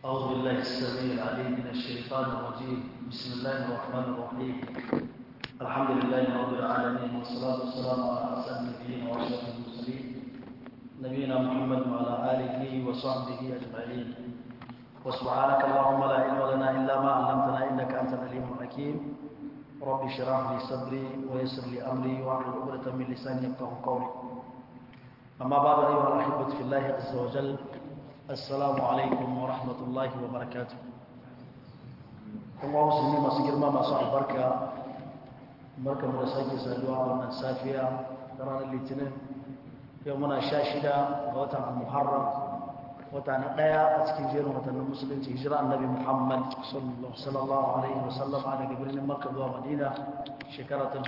أعوذ بالله السميع العليم من الشيطان الرجيم بسم الله الرحمن الرحيم الحمد لله رب العالمين والصلاة والسلام على أسعد النبيين وأشرف المرسلين نبينا محمد وعلى آله وصحبه أجمعين وسبحانك اللهم لا علم لنا إلا ما علمتنا إنك أنت العليم الحكيم رب اشرح لي صدري ويسر لي أمري واحلل عقدة من لساني يفقهوا قولي أما بعد أيها الأحبة في الله عز وجل السلام عليكم ورحمة الله وبركاته kuma musulmi masu girma masu albarka barka mu da sake saduwa a wannan safiya ta ranar litinin yau muna sha shida ga watan muharram wata na ɗaya a cikin jerin watannin musulunci hijira annabi muhammad sallallahu alaihi wasallam a daga birnin makka zuwa madina shekara ta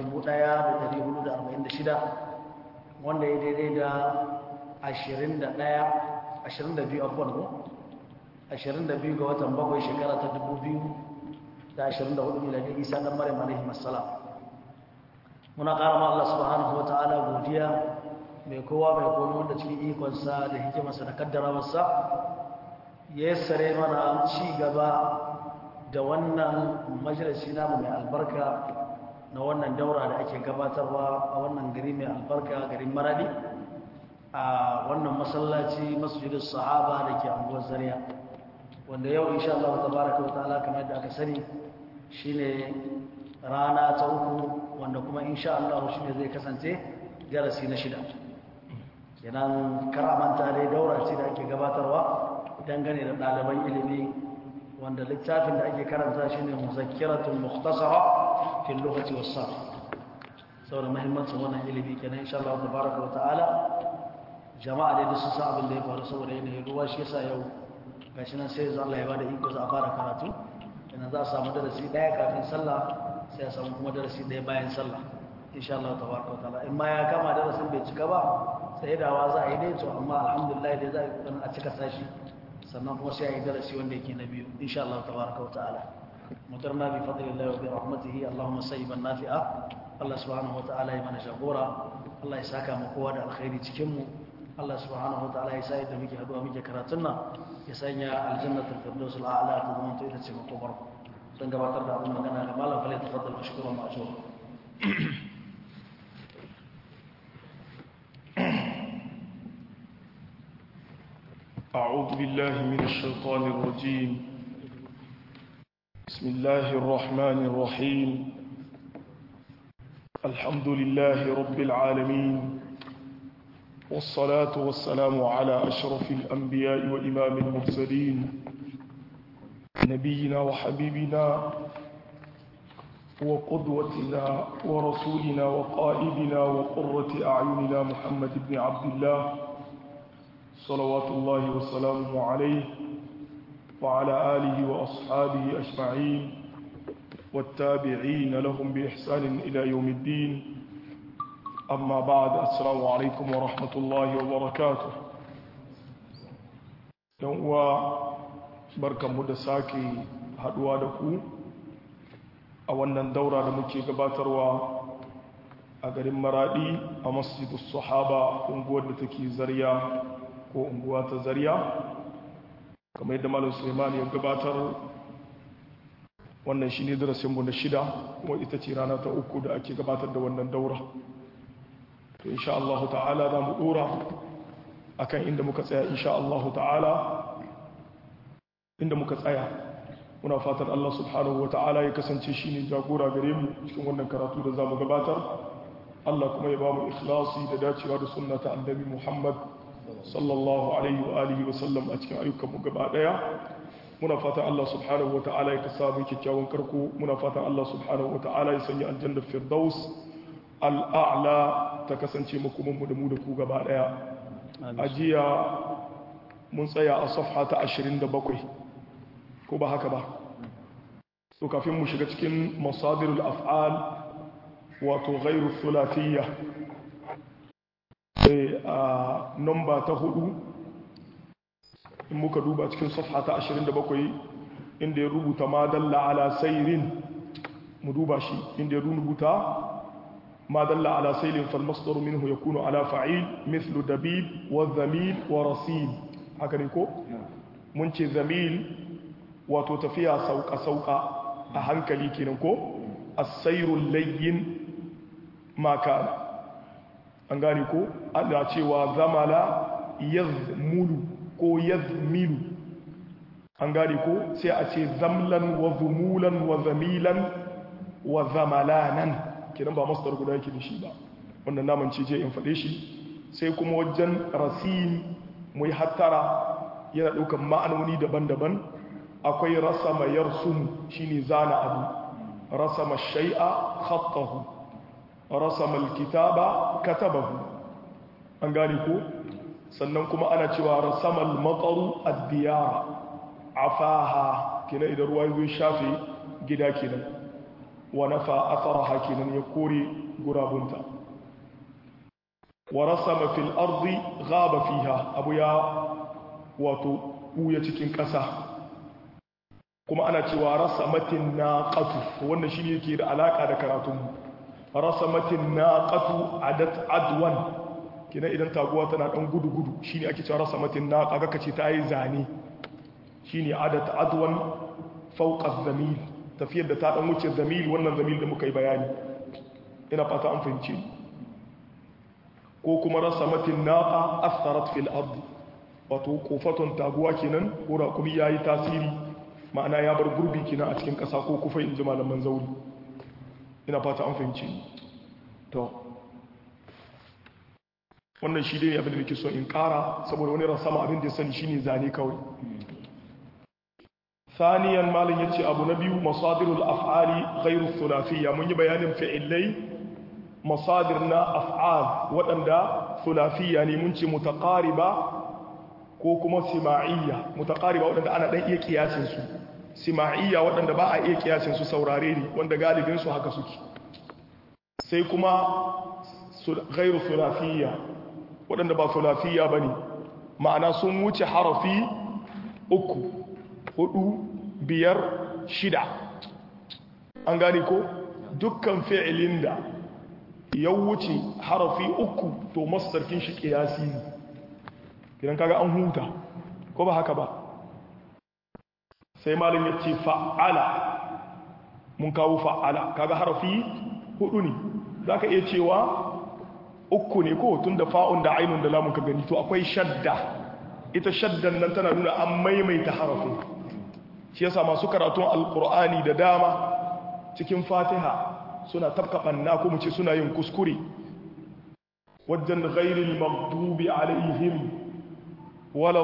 1446 wanda ya daidai da 21 22 abuwan ko 22 ga watan bakwai shekara ta 2024 miladi isa dan maryam alaihi assalam muna ƙara ma Allah subhanahu wataala godiya mai kowa mai komai wanda cikin ikonsa da hikimarsa da kaddarawarsa ya yassare mana ci gaba da wannan majalisi namu mai albarka na wannan daura da ake gabatarwa a wannan gari mai albarka garin maradi a wannan masallaci masjidin sahaba da ke anguwar zariya wanda yau insha Allah tabaraka wa ta'ala kamar yadda aka sani shine rana ta uku wanda kuma insha Allah shine zai kasance darasi na shida kenan karamanta dai daura ce da ake gabatarwa dangane da ɗaliban ilimi wanda littafin da ake karanta shine muzakkiratul mukhtasara fil lughati was sarf saboda muhimmancin wannan ilimi kenan insha Allah tabaraka wa ta'ala jama'a dai da su sa abin da ya faru saboda yanayin ruwa shi yasa yau gashi nan sai Allah ya bada iko za a fara karatu kenan za a samu darasi daya kafin sallah sai a samu kuma darasi daya bayan sallah insha Allah tabaraka wa ta'ala in ma ya kama darasin bai cika ba sai dawa za a yi dai to amma alhamdulillah dai za a cika sashi sannan kuma sai a yi darasi wanda yake na biyu insha Allah tabaraka wa ta'ala mutarna bi fadlillahi wa bi rahmatihi Allahumma sayyiban nafi'a Allah subhanahu wa ta'ala ya mana jagora Allah ya saka mu kowa da alkhairi cikin mu Allah subhanahu wa ta'ala ya sa yadda muke haduwa muke karatun nan ya sanya aljannatul firdaus al'ala ta zama ta ita ce makobar don gabatar da abin magana ga malam falai tafaddal mashkuran ma'jur أعوذ بالله من الشيطان الرجيم بسم الله الرحمن الرحيم الحمد لله رب العالمين والصلاة والسلام على أشرف الأنبياء وإمام المرسلين نبينا وحبيبنا وقدوتنا ورسولنا وقائدنا وقرة أعيننا محمد بن عبد الله صلوات الله وسلامه عليه وعلى آله وأصحابه أجمعين والتابعين لهم بإحسان إلى يوم الدين أما بعد السلام عليكم ورحمة الله وبركاته يوم بركة مدساكي هدوا دكو أولا دورة دمكي قباتروا أقرم مرادي أمسجد الصحابة ونقود تكي زريا ko unguwa ta zariya kamar yadda malam suleiman ya gabatar wannan shi ne darasinmu na shida kuma ita ce rana ta uku da ake gabatar da wannan daura to insha Allah ta'ala za mu dora akan inda muka tsaya insha Allah ta'ala inda muka tsaya muna fatan Allah subhanahu wa ta'ala ya kasance shi ne jagora gare mu cikin wannan karatu da za mu gabatar Allah kuma ya ba mu ikhlasi da dacewa da sunna ta annabi Muhammad sallallahu alaihi wa alihi wa sallam a cikin ayyukan mu gaba daya muna fatan Allah subhanahu wa ta'ala ya kasa mu kyakkyawan karko muna fatan Allah subhanahu wa ta'ala ya sanya aljanna firdaus al'a'la ta kasance makoman mu da mu da ku gaba daya ajiya mun tsaya a safha ta 27 ko ba haka ba to kafin mu shiga cikin masadirul af'al wato ghairu thulathiyya a nomba ta hudu in muka duba cikin safha ta 27 inda ya rubuta ma dalla ala sayrin mu duba shi inda ya rubuta ما دل على سيل فالمصدر منه يكون على فعيل مثل دبيب وذميل ورصيد هكذا يكون mun ce zamil wato tafiya sauka-sauka a hankali kenan ko asairul layyin maka an gane ko ana cewa zamala yazmulu ko yazmilu an gane ko sai a ce zamlan wa zumulan wa zamilan wa zamalanan kenan ba masdar guda yake da shi ba wannan naman ce je in faɗe shi sai kuma wajen rasim mu yi hattara yana ɗaukar ma'anoni daban-daban akwai rasama yarsum shine zana abu rasama shay'a khattahu rasama alkitaba katabahu an gane ko sannan kuma ana cewa rasama almataru ad-diyara afaha kina idan ruwa ya shafe gida kenan wa nafa atharaha kenan ya kore gurabunta wa rasama fil ardi ghaba fiha abu ya wato buya cikin ƙasa kuma ana cewa rasamatin naqatu wannan shine yake da alaka da karatun rasamatin naqatu adat adwan kina idan taguwa tana dan gudu gudu shine ake cewa rasamatin naqa ga kace ta yi zane shine adat adwan fawqa az-zamil tafiyar da ta dan wuce zamil wannan zamil da muka yi bayani ina fata an fahimce ko kuma rasamatin naqa asarat fil ardi wato kofaton taguwa kenan ko raƙumi yayi tasiri ma'ana ya bar gurbi kenan a cikin ƙasa ko kufa in ji malaman zauri ina fata an fahimce to wannan shi dai abin da nake so in ƙara saboda wani rasama abin da ya sani shine zane kawai ثانيا مالن yace abu na biyu masadirul af'ali ghairu thulathiyya mun yi bayanin fi'ilai masadir na af'al wadanda thulathiyya ne mun ce mutaqariba ko kuma sima'iyya mutaqariba wadanda ana dan iya kiyasin su sima'iyya wadanda ba a iya kiyasin su saurare ne wanda galibin su haka suke sai kuma ghairu thulathiyya wadanda ba thulathiyya bane ma'ana sun wuce harafi uku hudu biyar shida an gane ko dukkan fi'ilin da ya wuce harafi uku to masarkin shi kiyasi ne kidan kaga an huta ko ba haka ba sai malin ya ce fa'ala mun kawo fa'ala kaga harafi hudu ne za ka iya cewa uku ne ko tun da fa'un da ainun da lamun ka gani to akwai shadda ita shaddan nan tana nuna an maimaita harafin shi yasa masu karatun alkur'ani da dama cikin fatiha suna tafka banna ko mu ce suna yin kuskure wajen ghairil maghdubi alaihim wala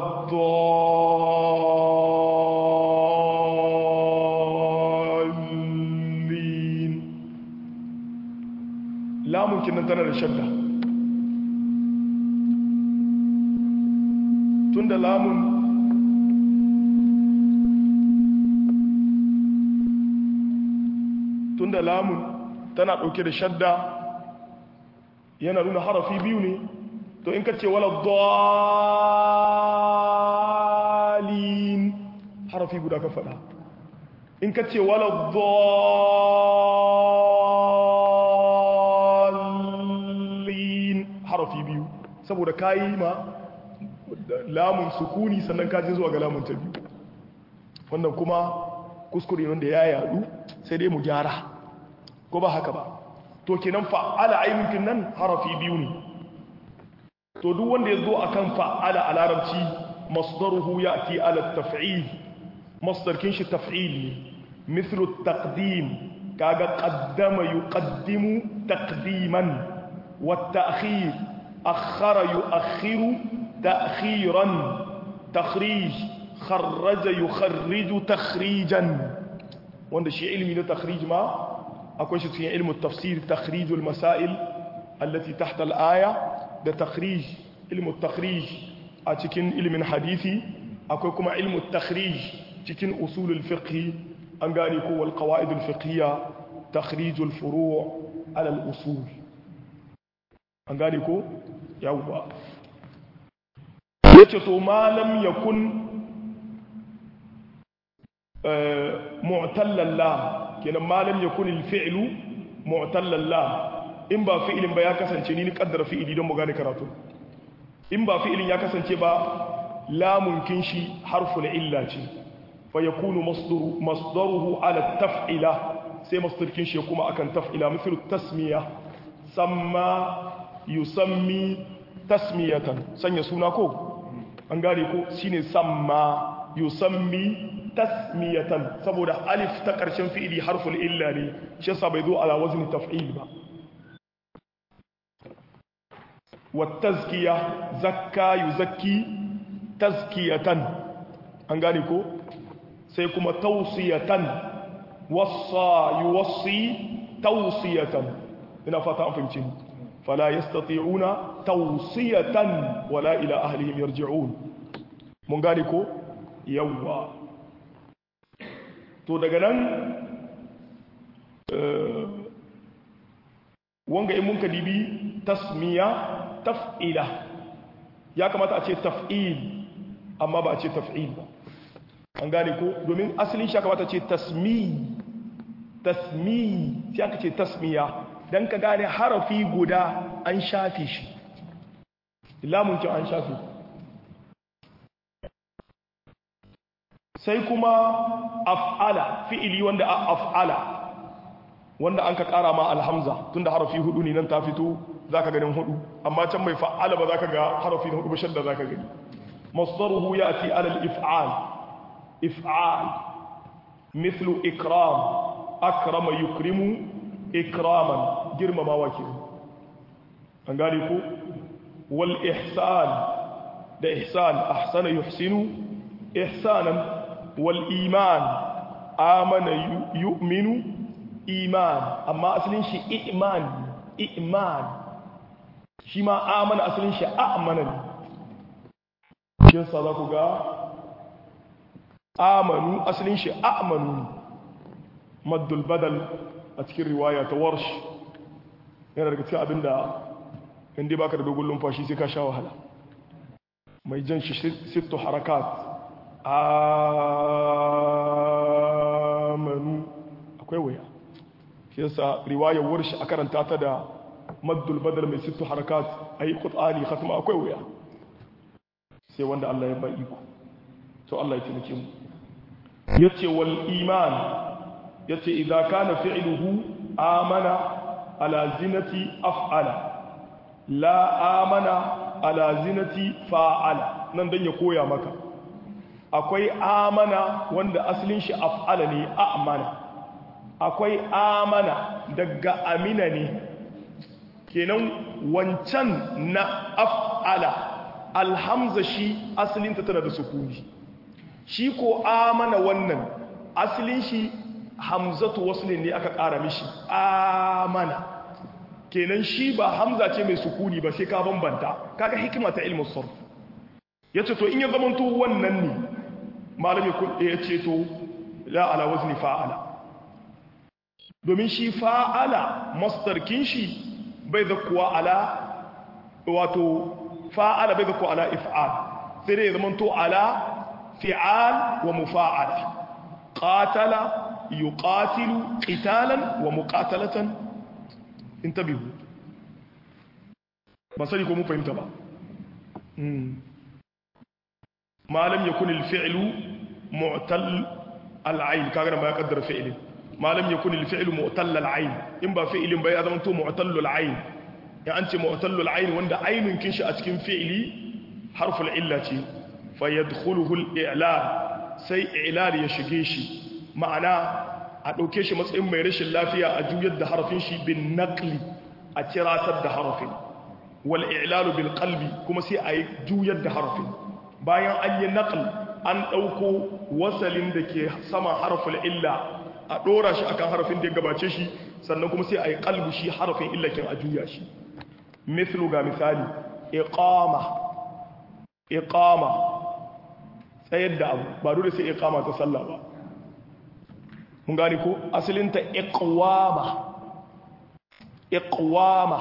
dhallin lamun kinan tana da shadda tunda lamun tunda lamun tana ɗauke da shadda yana nuna harafi biyu ne to in ka ce wala dalin harafi guda ka faɗa in ka ce wala dalin harafi biyu saboda kayi ma lamun sukuni sannan kaji zuwa ga lamun ta biyu wannan kuma kuskure wanda ya yadu sai dai mu gyara ko ba haka ba to kenan fa'ala ainihin nan harafi biyu ne to duk wanda ya zo akan fa'ala a larabci masdaruhu ya'ti ala taf'il masdarkin shi taf'il ne mithlu taqdim kaga qaddama yuqaddimu taqdiman wa ta'khir akhara yu'akhiru ta'khiran takhrij kharraja yukharriju takhrijan wanda shi ilmi na takhrij ma akwai shi cikin ilmin tafsir takhrijul masail allati tahta al-aya da takhrij ilmin takhrij a cikin ilmin hadisi akwai kuma ilmin takhrij cikin usulul fiqh an gane ko wal qawaid al-fiqhiyya takhrijul furu' ala al-usul an gane ko yawwa yace to malam yakun mu'tallal lam kenan malam yakun al-fi'lu mu'tallal lam in ba fi'ilin ba ya kasance ni ni kaddara fi'ili don mu gane karatu in ba fi'ilin ya kasance ba lamun kinshi harful illa ce fa yakunu masdaru masdaruhu ala taf'ila sai masdar kinshi ya kuma akan taf'ila mithlu tasmiya samma yusammi tasmiyatan sanya suna ko an gane ko shine samma yusammi tasmiyatan saboda alif ta karshen fi'ili harful illa ne shi yasa bai zo ala wazni taf'il ba والتزكية زكى يزكي تزكية أنغاني كو سيكما توصية وصى يوصي توصية هنا فتا أنفمتين فلا يستطيعون توصية ولا إلى أهلهم يرجعون منغاني كو يوا to daga nan wanga in mun ka dibi tasmiya taf'ila ya kamata a ce taf'il amma ba a ce taf'il ba an gane ko domin asalin shi ya kamata ce tasmi tasmi sai aka ce tasmiya dan ka gane harafi guda an shafi shi lamun kin an shafi sai kuma af'ala fi'ili wanda a af'ala wanda an ka kara ma alhamza tunda harafi hudu ne nan ta fito zaka ganin hudu amma can mai fa'ala ba zaka ga harafi na hudu ba shadda zaka gani masdaruhu yati ala al-if'al if'al mithlu ikram akrama yukrimu ikraman girmama wake an gane ko wal ihsan da ihsan ahsana yuhsinu ihsanan wal iman amana yu'minu iman amma asalin shi iman iman shi ma amana asalin shi amana ne kin sa za ku ga amanu asalin shi amanu maddul badal a cikin riwaya ta warsh yana daga cikin abinda inda baka da dogon lumfashi sai ka sha wahala mai jan shi sittu harakat amanu akwai waya shi yasa riwayar warshi a karanta ta da maddul badal mai sittu harakat ayi qut'ani khatma akwai waya sai wanda Allah ya ba iko to Allah ya taimake mu yace wal iman yace idza kana fi'luhu amana ala zinati af'ala la amana ala zinati fa'ala nan dan ya koya maka akwai amana wanda asalin shi af'ala ne amana akwai amana daga amina ne kenan wancan na af'ala alhamza shi asalinta tana da sukuni shi ko amana wannan asalin shi hamzatu waslin ne aka ƙara mishi amana kenan shi ba hamza ce mai sukuni ba sai ka bambanta kaga hikima ta ilmin sarf yace to in ya zamanto wannan ne malami kun ya ce to la ala wazni fa'ala domin shi fa'ala masdar kin shi bai da kuwa ala wato fa'ala bai da kuwa ala if'al sai dai ya zamanto ala fi'al wa mufa'ala qatala yuqatilu qitalan wa muqatalatan intabihu ba sani ko mun fahimta ba ma lam yakun al-fi'lu mu'tal al-ayn kaga ma ya kaddara fi'lin ma lam yakun al-fi'lu mu'tal al-ayn in ba fi'lin ba ya zama to mu'tal al-ayn ya an ce mu'tal al-ayn wanda aynun kin shi a cikin fi'li harful illa ce fa yadkhuluhu al-i'lal sai i'lal ya shige shi ma'ana a ɗauke shi matsayin mai rashin lafiya a juyar da harafin shi bin naqli a kiratar da harafin wal i'lalu bil qalbi kuma sai a juyar da harafin bayan an yi naql an ɗauko wasalin da ke sama harafin illa a ɗora shi akan harafin da ya gabace shi sannan kuma sai a yi qalbu shi harafin illakin a juya shi mithlu ga misali iqama iqama tsayar da abu ba dole sai iqama ta sallah ba mun gani ko asalinta iqwama iqwama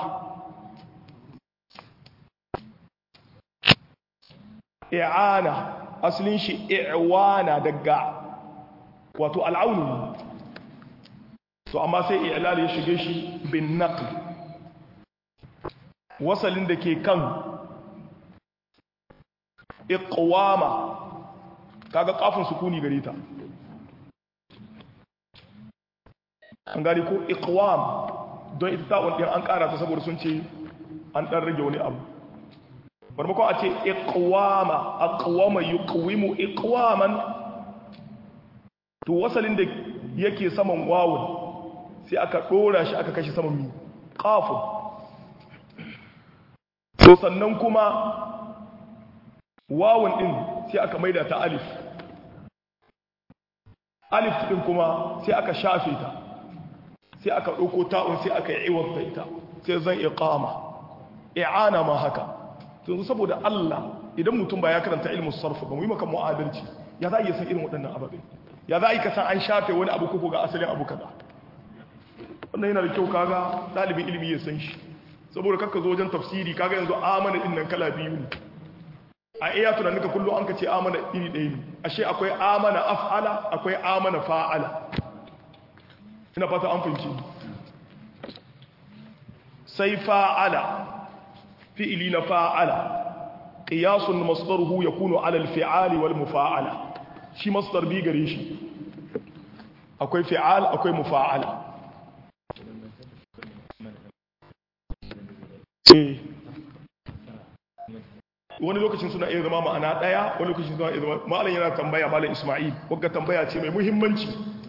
i'ana asalin shi i'wana daga wato al'aunu so amma sai i'lal ya shige shi bin naql wasalin da ke kan iqwama kaga kafin sukuni gare ta an gani ko iqwam don ita ta'un din an kara ta saboda sun ce an dan rage wani abu barmakon a ce iqwama aqwama yuqwimu iqwaman to wasalin da yake saman wawun sai aka dora shi aka kashi saman mi qafun to sannan kuma wawun din sai aka maida ta alif alif din kuma sai aka shafe ta sai aka ɗauko ta'un sai aka yi iwata ita sai zan iqama i'ana ma haka to saboda Allah idan mutum ba ya karanta ilmin sarf ba mu yi maka mu'adalci ya za iya san irin waɗannan ababe ya za a yi ka san an shafe wani abu ko ga asalin abu kaza wannan yana da kyau kaga ɗalibin ilimi ya san shi saboda kakka zo wajen tafsiri kaga yanzu amana din nan kala biyu ne a iya tunanin ka kullum an ka ce amana iri ɗaya ne ashe akwai amana af'ala akwai amana fa'ala ina fata an fahimci sai fa'ala fi'ili na fa'ala qiyasun masdaruhu yakunu ala al-fi'ali wal mufa'ala shi masdar bi gare shi akwai fi'al akwai mufa'ala eh wani lokacin suna iya zama ma'ana daya wani lokacin suna iya zama malam yana tambaya malam Isma'il wagga tambaya ce mai muhimmanci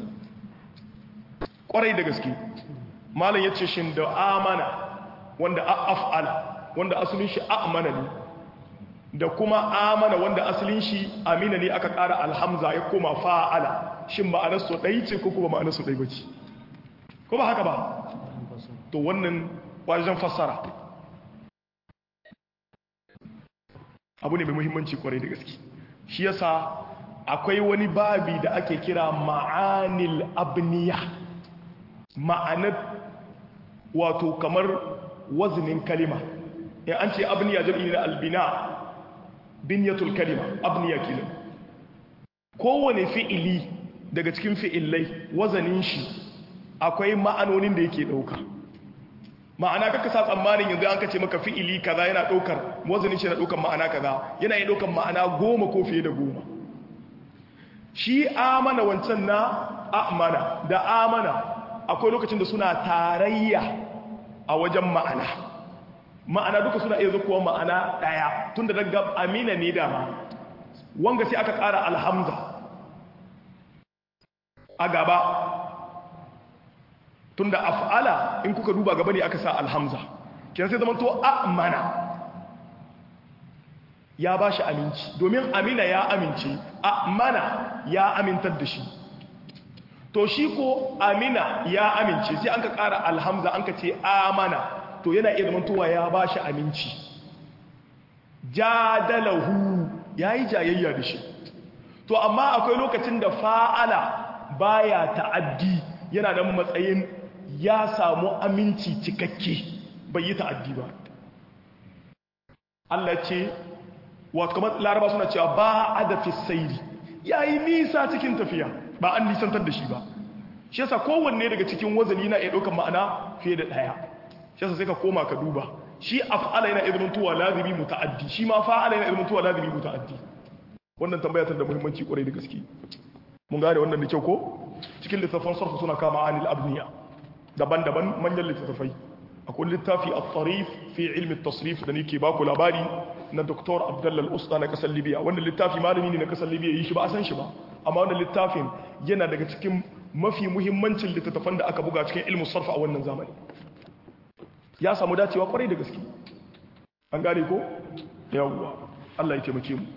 kwarai da gaske malam yace shin da amana wanda af'ala wanda asalin shi amana ne da kuma amana wanda asalin shi amina ne aka ƙara alhamza ya koma fa'ala shin ma'anar su ɗai ce ko kuma ma'anar su ɗai bace ko ba haka ba to wannan wajen fassara abu ne mai muhimmanci kwarai da gaske shi yasa akwai wani babi da ake kira ma'anil abniya ma'anar wato kamar wazinin kalima in an ce abniya jam'i na albina binyatul kalima abniya kilin kowane fi'ili daga cikin fi'ilai wazanin shi akwai ma'anonin da yake ɗauka ma'ana kaka sa tsammanin yanzu an kace maka fi'ili kaza yana ɗaukar wazanin shi na ɗaukar ma'ana kaza yana yi ɗaukar ma'ana goma ko fiye da goma shi amana wancan na amana da amana akwai lokacin da suna tarayya a wajen ma'ana ma'ana duka suna iya zukuwa ma'ana ɗaya tun da daga amina ne dama wanga sai aka ƙara alhamza a gaba tun da af'ala in kuka duba gaba ne aka sa alhamza kyan sai zama to amana ya ba shi aminci domin amina ya amince amana ya amintar da shi to shi ko amina ya amince sai an ka ƙara alhamza an ka ce amana to yana iya zamantowa ya ba shi aminci jadalahu ya yi jayayya da shi to amma akwai lokacin da fa'ala baya ta'addi yana da matsayin ya samu aminci cikakke bai yi ta'addi ba Allah ce wato kamar laraba suna cewa ba a da fisairi ya yi nisa cikin tafiya ba an nisantar da shi ba shi yasa kowanne daga cikin wazani na iya ɗaukar ma'ana fiye da ɗaya shi yasa sai ka koma ka duba shi af'ala yana izinin tuwa lazimi muta'addi shi ma fa'ala yana izinin tuwa lazimi muta'addi wannan tambaya ta da muhimmanci kwarai da gaske mun gane wannan da kyau ko cikin littafan sarfu suna kama anil abniya daban-daban manyan littattafai akwai littafi at-tarif fi ilmi at-tasrif da nake baku labari na Dr. Abdullah Al-Usta na kasar Libya wannan littafi malami ne na kasar Libya yi shi ba a san shi ba amma wannan littafin yana daga cikin mafi muhimmancin littattafan da aka buga cikin ilmin sarfa a wannan zamani ya samu dacewa kwarai da gaske an gane ko yawwa Allah ya taimake mu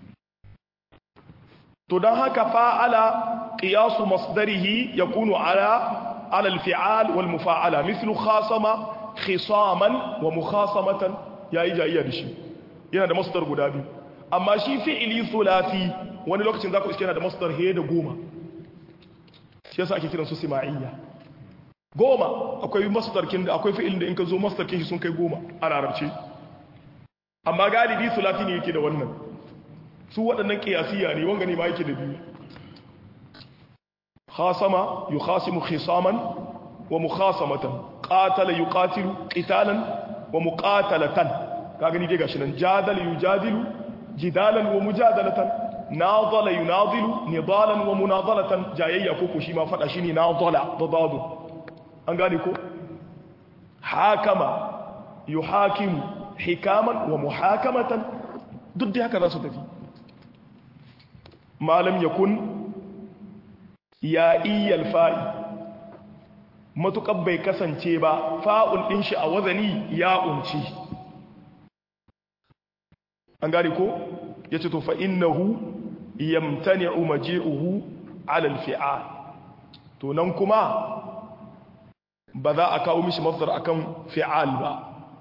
to dan haka fa'ala qiyasu masdarihi yakunu ala ala al-fi'al wal mufa'ala mithlu khasama khisaman wa mukhasamatan yayi jayayya da shi yana da masdar guda biyu amma shi fi'ili thulathi wani lokacin zaku iske yana da masdar he da goma shi yasa ake kiransu sima'iyya goma akwai masdarkin da akwai fi'ilin da in ka zo masdarkin shi sun kai goma a larabci amma galibi sulati ne yake da wannan su waɗannan kiyasiya ne wanga ne ma yake da biyu khasama yukhasimu khisaman wa mukhasamatan qatala yuqatilu qitalan wa muqatalatan ka gani dai gashi nan jadal yujadilu jidalan wa mujadalatan nadala yunadilu nidalan wa munadalatan jayayya ko ko shi ma fada shine nadala da dadu an gane ko hakama yuhakimu hikaman wa muhakamatan duk da haka za su tafi malam yakun ya iyal fa'i matuƙar bai kasance ba fa'un ɗin shi a wazani ya unci an gari ko ya ce to fa'innahu yamtani'u maji'uhu alal fi'a to nan kuma ba za a kawo mishi mafdar akan fi'al ba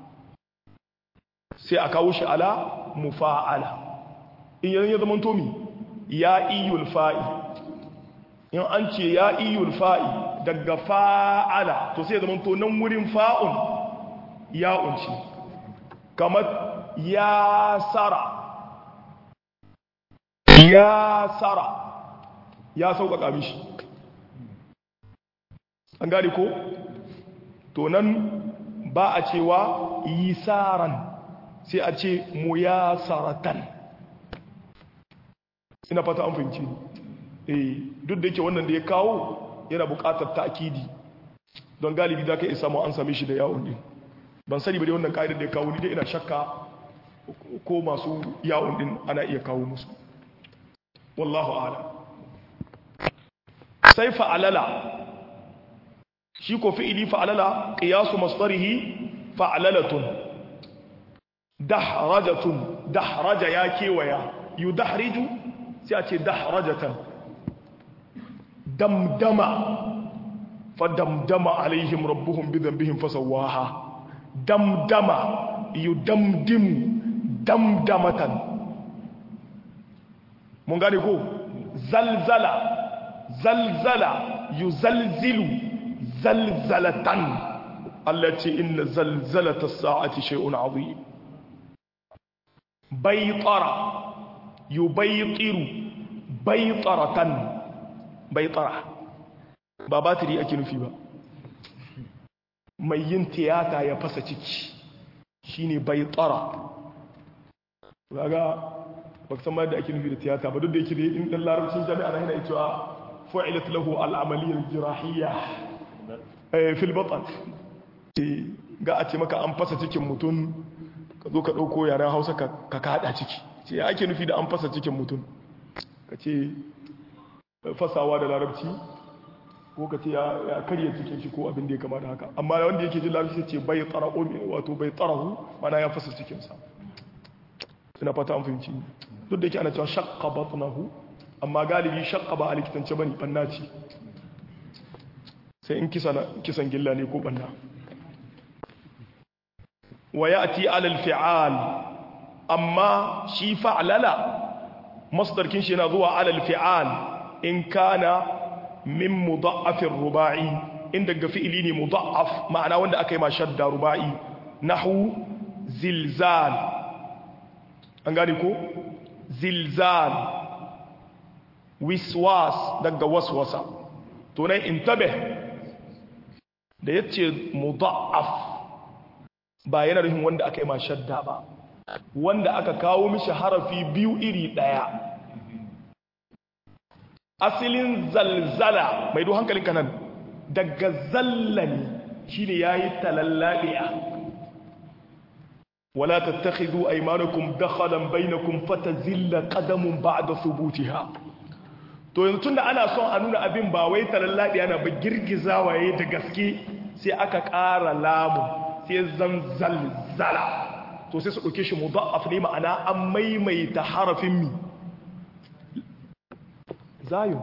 sai a kawo shi ala mufa'ala in yanzu ya zama tomi ya iyul fa'i in an ce ya iyul fa'i daga fa'ala to sai zama to nan wurin fa'un ya unci kamar ya sara ya sara ya sauƙaƙa mishi an gane ko to nan ba a cewa yi saran sai a ce mu ya saratan ina fata an fahimci eh duk da yake wannan da ya kawo yana buƙatar ta'kidi don galibi da ka isa mu an same shi da yawon din ban sani ba dai wannan kaidar da ya kawo ni dai ina shakka ko masu yawon din ana iya kawo musu wallahu a'lam sai fa'alala shi ko fi'ili fa'alala qiyasu masdarihi fa'alalatun dahrajatun dahraja ya kewaya yudahriju sai a ce dahrajatan damdama fadamdama alaihim rabbuhum bidhanbihim fasawaha damdama yudamdimu damdamatan mun gane ko zalzala zalzala yuzalzilu zalzalatan allati inna zalzalata as-sa'ati shay'un 'azim baytara yubaytiru baytaratan baytara ba batiri ake nufi ba mai yin tiyata ya fasa ciki shine baytara kaga baka san ma da ake nufi da tiyata ba duk da yake da in dan larabcin jami'a na yana cewa fa'ilat lahu al-amaliyya al-jirahiyya eh fil batn ga a ce maka an fasa cikin mutum ka zo ka dauko yaren Hausa ka ka kada ciki ce ya ake nufi da an fasa cikin mutum ka ce fasawa da larabci ko ka ce ya karya cikin shi ko abin da ya kama da haka amma wanda yake jin larabci ce bai tsara'o wato bai tsarahu mana ya fasa cikinsa ina fata an fahimci duk da yake ana cewa shakka batnahu amma galibi shakka ba a likitance bane banna ce sai in kisan gilla ne ko banna wa ya'ti 'ala al-fi'al amma shi fa'lala masdarkin shi yana zuwa 'ala al-fi'al in kana min mudha'afir ruba'i in daga fi'ili ne mudha'af ma'ana wanda aka yi ma shadda ruba'i nahu zilzal an gane ko zilzal wiswas daga waswasa to nan intabe da yace mudha'af ba yana nufin wanda aka yi ma shadda ba wanda aka kawo mishi harafi biyu iri daya asilin zalzala mai do hankalin kanan daga zallani shine yayi talallabiya ولا تتخذوا ايمانكم دخلا بينكم فتزل قدم بعد ثبوتها to yanzu tunda ana son a nuna abin ba wai talalladi ana ba girgizawa yayi da gaske sai aka ƙara lamu sai zan zalzala to sai su dauke shi mudha'af ne ma'ana an maimaita harafin mi zayo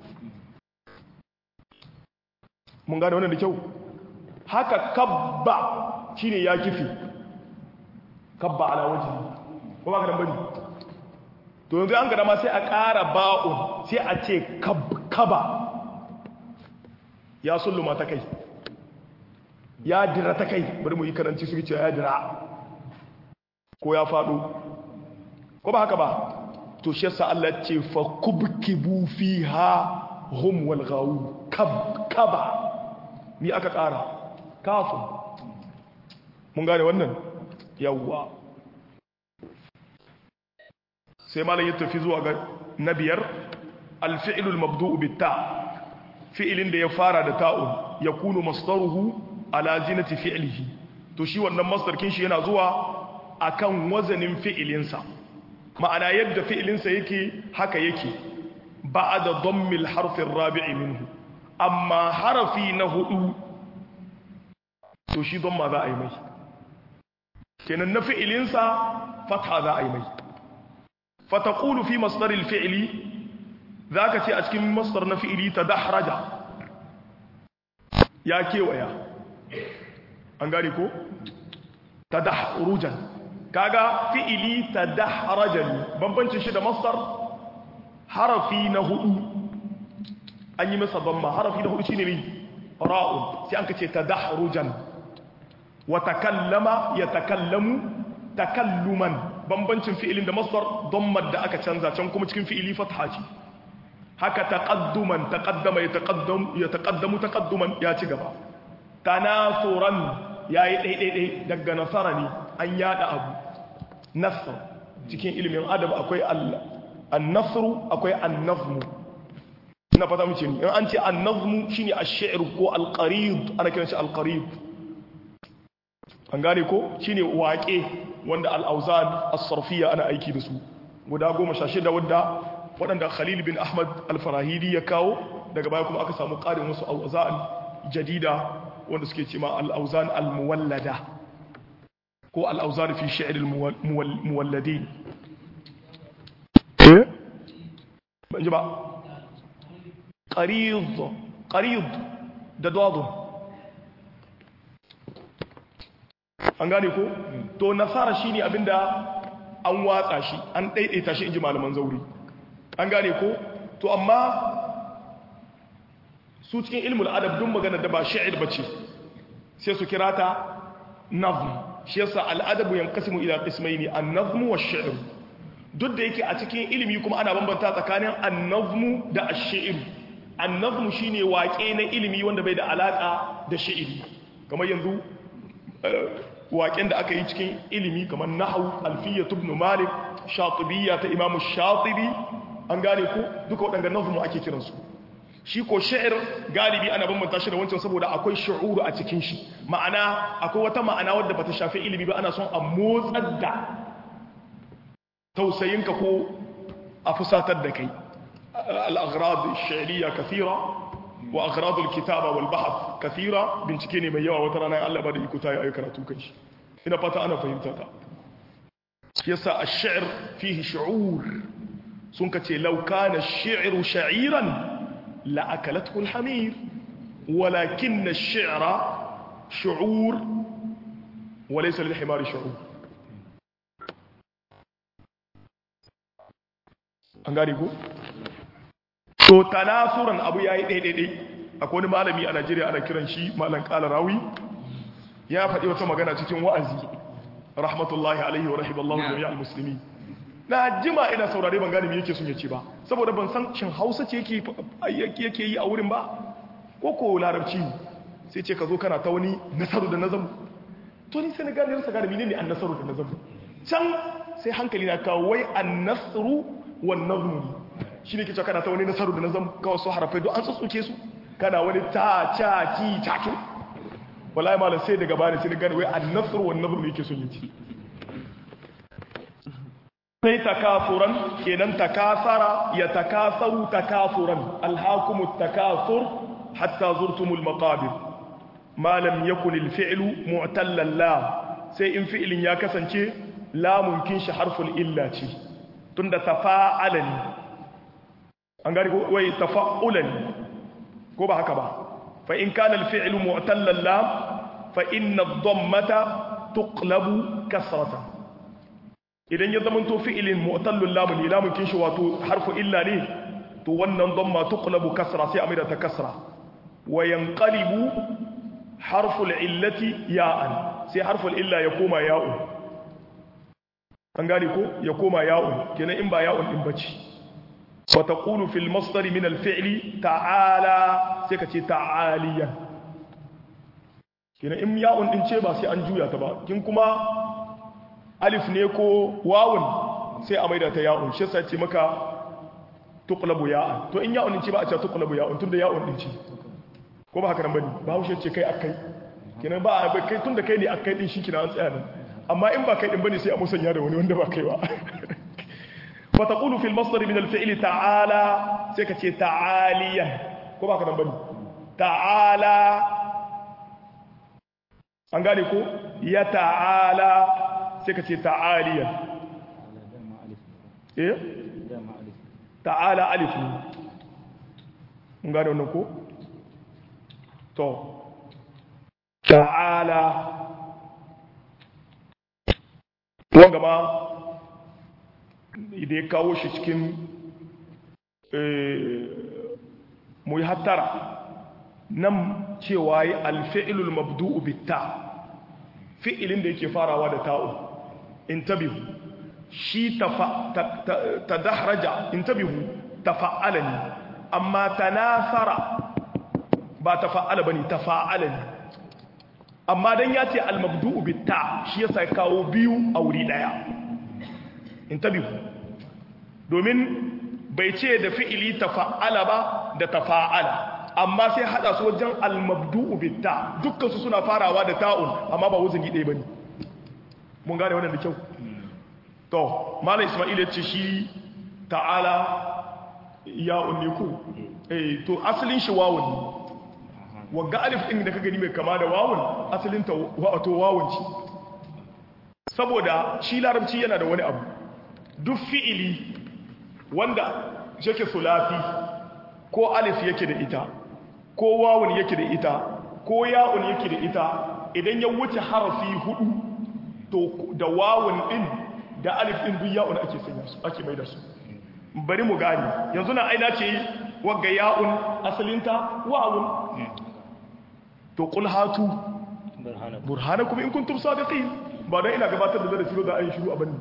mun gane wannan da kyau haka kabba shine ya kifi kabba ala waje ko ba ka dan bari to yanzu an gada ma sai a ƙara ba'un sai a ce kaba ya sulluma ta kai ya dira ta kai bari mu yi karanci su ce ya dira ko ya faɗo ko ba haka ba to shi yasa Allah ce fa kubkibu fiha hum wal ghawu kab kaba ni aka ƙara kafin mun gane wannan yawwa sai malam ya tafi zuwa ga na biyar alfi'lu almabdu'u bitta fi'ilin da ya fara da ta'un yakunu masdaruhu ala zinati fi'lihi to shi wannan masdar kin shi yana zuwa akan wazanin fi'ilinsa ma'ana yadda fi'ilinsa yake haka yake ba'da dammil harfin rabi'i minhu amma harafi na hudu to shi damma za a yi mai kenan na fi'ilinsa fatha za a yi mai fataqulu fi masdaril fi'li zaka ce a cikin masdar na fi'ili tadahraja ya kewaya an gane ko tadahrujan kaga fi'ili tadahrajan bambancin shi da masdar harafi na hudu an yi masa damma harafi na hudu shine ne ra'un sai an kace tadahrujan wa takallama yatakallamu takalluman bambancin fi'ilin da masdar dammar da aka canza can kuma cikin fi'ili fatha ce haka taqadduman taqaddama yataqaddam yataqaddamu taqadduman ya ci gaba tanasuran yayi daidai daga nasara ne an yada abu nasr cikin ilimin adab akwai an-nasru akwai an-nazmu ina fata mu ce ni in an ce an-nazmu shine ash-shi'r ko al-qarid ana kiran shi al-qarid an gane ko shine waƙe wanda al-awzan as-sarfiyya ana aiki da su guda 16 wanda waɗanda Khalil bin Ahmad al-Farahidi ya kawo daga baya kuma aka samu ƙarin wasu awzan jadida wanda suke cewa al-awzan al-muwallada ko al-awzan fi shi'r al-muwalladin eh ban ji ba qarid qarid da dadu an gane ko to nasara shine abinda an watsa shi an daidaita shi inji malaman zauri an gane ko to amma su cikin ilmul adab dun magana da ba sha'ir bace sai su kira ta nazm shi yasa al'adabu yanqasimu ila qismaini an-nazm wa ash-shi'r duk da yake a cikin ilimi kuma ana bambanta tsakanin an-nazm da ash-shi'r an-nazm shine waƙe na ilimi wanda bai da alaka da shi'iri kamar yanzu waƙen da aka yi cikin ilimi kamar nahwu alfiyat ibn malik shatibiyya ta imamu shatibi an gane ko duka waɗanda nazmu ake kiransu shi ko sha'ir galibi ana bambanta shi da wancan saboda akwai shu'uru a cikin shi ma'ana akwai wata ma'ana wadda bata shafi ilimi ba ana son a motsar da tausayinka ko a fusatar da kai al-aghrad ash-shi'riyya kathira wa aghrad al-kitaba wal bahth kathira bincike ne mai yawa wata rana Allah ba da iko ta yi karatu kan shi ina fata ana fahimta ta yasa ash-shi'r fihi shu'ur sun ka ce lauka na shi'iru sha'iran la'akalatkul hamir walakin na shi'ira shu'ur walaisa lil himari shu'ur an gani ko? to tanasuran abu ya yi ɗaiɗaiɗai akwai wani malami a najeriya ana kiran shi malam ƙala rawi ya faɗi wata magana cikin wa'azi rahmatullahi alaihi wa rahimallahu jami'al musulmi na jima ina saurare ban gane me yake sun yace ba saboda ban san shin Hausa ce yake yake yi a wurin ba ko ko larabci sai ce ka zo kana ta wani nasaru da nazam to ni sai na gane rasa gane menene an nasaru da nazam can sai hankali na kawo wai an nasru wan nazmu shine kice kana ta wani nasaru da nazam kawai su harafai don an tsutsuke su kana wani ta cha ki ta ki wallahi malam sai daga bani sai na gane wai an nasru wan nazmu yake sun yace sai takafuran kenan takasara ya takasaru takafuran alhakumut takasur hatta zurtumul maqabir ma lam yakun alfi'lu mu'tallan la sai in fi'lin ya kasance lamun kin shi harful illa ce tunda tafa'alan an gari ko wai tafa'ulan ko ba haka ba fa in kana alfi'lu mu'tallan la fa inna ad-dammata tuqlabu kasratan idan ya zama to fi'ilin mu'tallul lamun ne lamun kin shi wato harfu illa ne to wannan damma tuqlabu kasra sai amira ta kasra wa yanqalibu harful illati ya'an sai harful illa ya koma ya'un an gane ko ya koma ya'un kenan in ba ya'un din bace wa taqulu fil masdar min al fi'li ta'ala sai ka ce ta'aliyan kenan in ya'un din ce ba sai an juya ta ba kin kuma alif ne ko wawun sai a maida ta ya'un shi sai ce maka tuqlabu ya'an to in ya'un din ce ba a ce tuqlabu ya'un tunda ya'un din ce ko ba haka nan bane ba haushe ce kai akai kenan ba a kai tunda kai ne akai din shi kina an tsaya nan amma in ba kai din bane sai a musanya da wani wanda ba kai ba fa taqulu fil masdar min al fi'l ta'ala sai ka ce ta'aliyan ko ba haka nan bane ta'ala an gane ko ya ta'ala sai ka ce ta'aliyan eh ta'ala alif ne an gane wannan ko to ta'ala wanga ma idan ya kawo shi cikin mu yi hattara nan cewa yi alfi'ilul mabdu'u bitta fi'ilin da yake farawa da ta'u intabihu shi ta dahraja intabihu tafa'ala ne amma tanasara ba tafa'ala bane tafa'ala ne amma dan ya ce al-mabdu'u bitta shi yasa kawo biyu a wuri daya intabihu domin bai ce da fi'ili tafa'ala ba da tafa'ala amma sai hada su wajen al-mabdu'u bitta dukkan su suna farawa da ta'un amma ba wuzin ɗaya bane mun gane wannan da kyau to malam isma'il ya ce shi ta'ala ya unne ku eh to asalin shi wawun ne wagga alif din da ka gani mai kama da wawun asalin ta wato wawun ce saboda shi larabci yana da wani abu duk fi'ili wanda yake sulafi ko alif yake da ita ko wawun yake da ita ko ya'un yake da ita idan ya wuce harafi hudu to da wawun din da alif din duk ya'un ake sanya su ake mai da su bari mu gani yanzu na aina ce wagga ya'un asalinta wawun to qul hatu burhanakum in kuntum sadiqin ba dan ina gabatar da darasi da ayi shiru abanni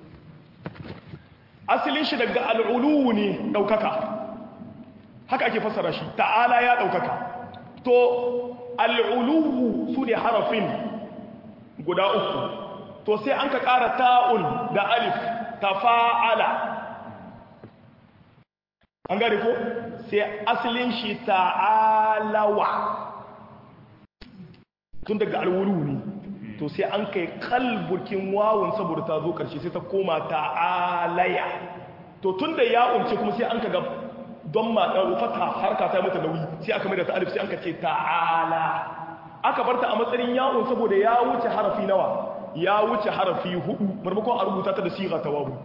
asalin shi daga al'ulu ne daukaka haka ake fassara shi ta'ala ya daukaka to al'ulu su ne harafin guda uku to sai an ka ƙara ta'un da alif tafa'ala an gane ko sai asalin shi ta'alawa tun daga alwuru ne to sai an kai kalburkin wawun saboda ta zo karshe sai ta koma ta'alaya to tun da ya umce kuma sai an ka ga don ma ɗan fata harka ta mata nauyi sai aka mai da ta'alif sai an ka ce ta'ala aka barta a matsayin ya'un saboda ya wuce harafi nawa ya wuce harafi hudu marmakon a rubuta ta da siga ta wawu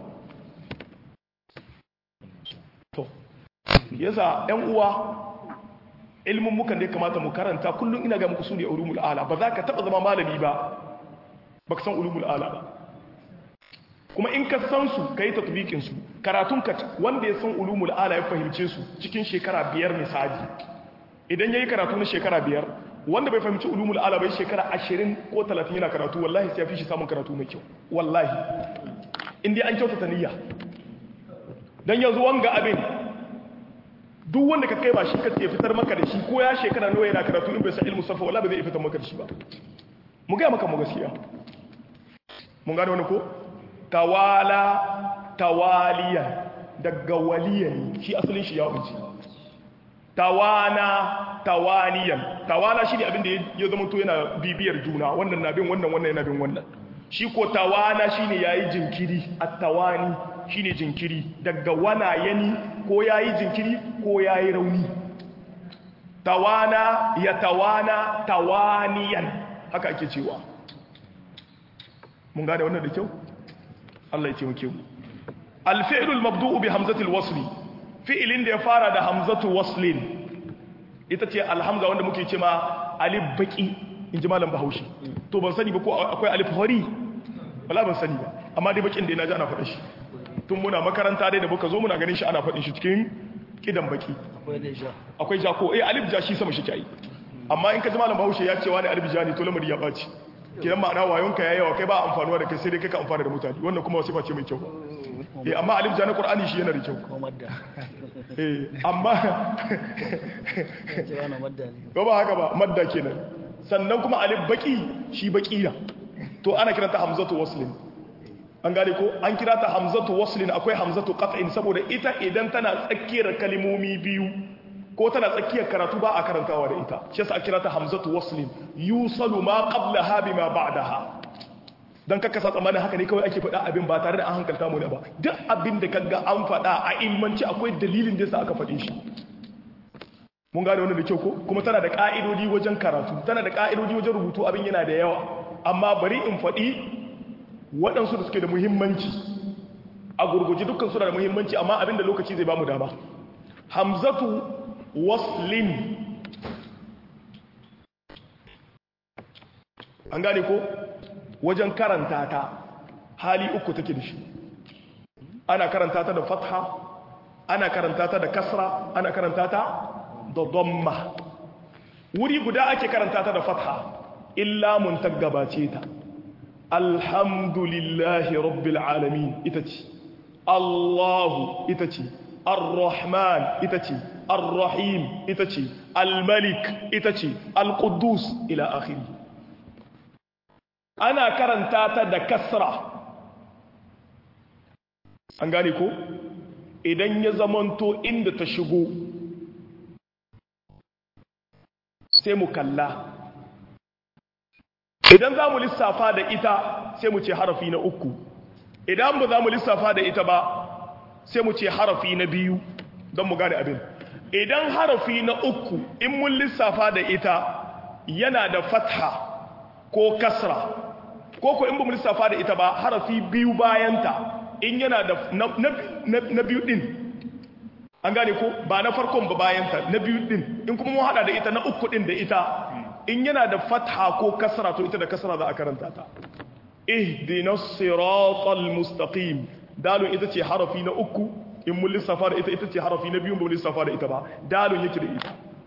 to yasa ƴan uwa ilmin mukan da ya kamata mu karanta kullum ina ga muku sune ulumul ala ba za ka taba zama malami ba baka san ulumul ala ba kuma in ka san su kai tatbiqin su karatun ka wanda ya san ulumul ala ya fahimce su cikin shekara biyar misali idan yayi karatu na shekara biyar wanda bai fahimci ulumul ala bai shekara 20 ko 30 yana karatu wallahi sai ya fi shi samun karatu mai kyau wallahi in dai an kyautata niyya dan yanzu wanga abin duk wanda ka kai ba shi ka ce fitar maka da shi ko ya shekara nawa yana karatu in bai san ilmu safa wallahi bai zai fitar maka da shi ba mu ga maka mu gaskiya mun gane wani ko tawala tawaliya daga waliyan shi asalin shi ya wuce tawana tawaniyan tawana shi ne abin da ya zama to yana bibiyar juna wannan na bin wannan wannan yana bin wannan shi ko tawana shi ne ya yi jinkiri a tawani shi ne jinkiri daga wana yani ko ya yi jinkiri ko ya yi rauni tawana ya tawana tawaniyan haka ake cewa mun gane wannan da kyau Allah ya taimake mu alfi'lul mabdu'u bi hamzatil wasli fi'ilin da ya fara da hamzatu waslin ita ce alhamza wanda muke cewa alif baki inji malam bahaushe to ban sani ba ko akwai alif hori wala ban sani ba amma dai bakin da na ji ana faɗa shi tun muna makaranta dai da muka zo muna ganin shi ana faɗin shi cikin kidan baki akwai ja ko eh alif ja shi sama shi kai amma in ka ji malam bahaushe ya ce wani alif ja ne to lamari ya ɓaci kidan ma'ana wayonka ya yawa kai ba amfanuwa da kai sai dai kai ka amfana da mutane wannan kuma wasifa ce mai kyau eh amma alif ja na qur'ani shi yana da kyau eh amma ba ba haka ba madda kenan sannan kuma alif baki shi baki na to ana kiranta hamzatu waslin an gane ko an kira ta hamzatu waslin akwai hamzatu qat'in saboda ita idan tana tsakiyar kalmomi biyu ko tana tsakiyar karatu ba a karantawa da ita shi yasa kira ta hamzatu waslin yusalu ma qablaha bima ba'daha dan kaka sa tsammanin haka ne kawai ake faɗa abin ba tare da an hankalta mu ne ba duk abin da kaga an faɗa a ilmanci akwai dalilin da yasa aka faɗe shi mun gane wannan da kyau ko kuma tana da ka'idodi wajen karatu tana da ka'idodi wajen rubutu abin yana da yawa amma bari in faɗi waɗansu da suke da muhimmanci a gurguji dukkan suna da muhimmanci amma abin da lokaci zai ba mu dama hamzatu waslin an gane ko wajen karanta ta hali uku take da shi ana karanta ta da fatha ana karanta ta da kasra ana karanta ta da domma wuri guda ake karanta ta da fatha illa mun gabace ta alhamdulillahi rabbil alamin ita ce allahu ita ce ar-rahman ita ce ar-rahim ita ce al-malik ita ce al-quddus ila akhiri ana karanta ta da kasra an gane ko idan ya zamanto inda ta shigo sai mu kalla idan za mu lissafa da ita sai mu ce harafi na uku idan ba za mu lissafa da ita ba sai mu ce harafi na biyu don mu gane abin idan harafi na uku in mun lissafa da ita yana da fatha ko kasra ko ko in ba mu lissafa da ita ba harafi biyu bayanta in yana da na biyu din an gane ko ba na farkon ba bayanta na biyu din in kuma mun hada da ita na uku din da ita in yana da fatha ko kasra to ita da kasra za a karanta ta ihdinas siratal mustaqim dalun ita ce harafi na uku in mun lissafa da ita ita ce harafi na biyu ba mun lissafa da ita ba dalun yake da ita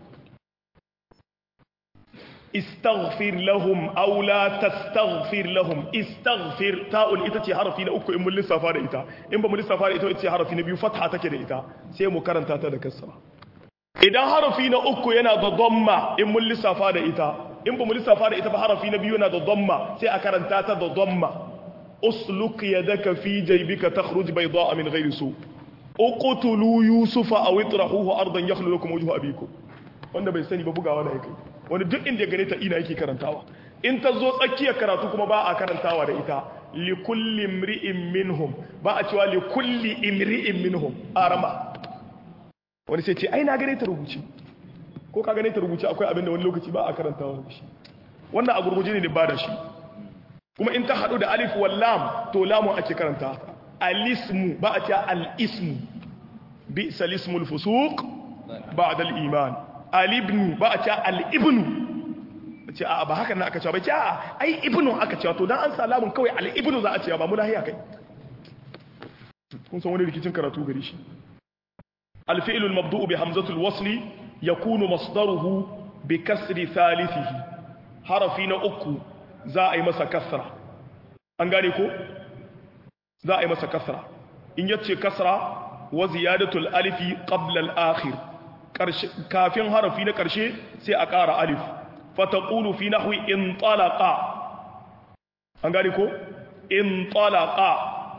استغفر لهم أو لا تستغفر لهم استغفر تاء ita ce harafi na uku in mun lissafa da ita in ba mun lissafa da ita ita ce harafi na biyu fatha take da ita sai mu karanta ta da kasra idan harafi na uku yana da dhamma in mun lissafa da ita in ba mun lissafa da ita ba harafi na biyu yana da dhamma sai a karanta ta da dhamma usluk yadaka fi jaybika takhruj bayda'a min ghayri su uqtulu yusufa aw itrahuhu ardan yakhlu lakum wajhu abikum wanda bai sani ba bugawa da yake wani duk inda ya gane ta ina yake karantawa in ta zo tsakiyar karatu kuma ba a karantawa da ita li kulli imri'in minhum ba a cewa li kulli imri'in minhum arama wani sai ce ai na gane ta rubuce ko ka gane ta rubuce akwai abin da wani lokaci ba a karantawa da shi wannan a gurguje ne ba da shi kuma in ta hadu da alif wal lam to lamun ake karanta alismu ba a cewa al-ismu bi salismul fusuq ba'da al-iman alibnu ba a ce al'ibnu ce a ba haka na aka cewa ba ce a ai ibnu aka cewa to don an salamun kawai al'ibnu za a cewa ba mu lahiya kai kun san wani rikicin karatu gari shi alfi'ilul mabdu'u bi hamzatul wasli yakunu masdaruhu bi kasri thalithihi harafi na uku za a yi masa kasra an gane ko za a yi masa kasra in yace kasra wa ziyadatul alifi qabla al-akhir kafin harafi na ƙarshe sai a ƙara alif fataƙulu fi nahwi in talaqa an gani ko in talaqa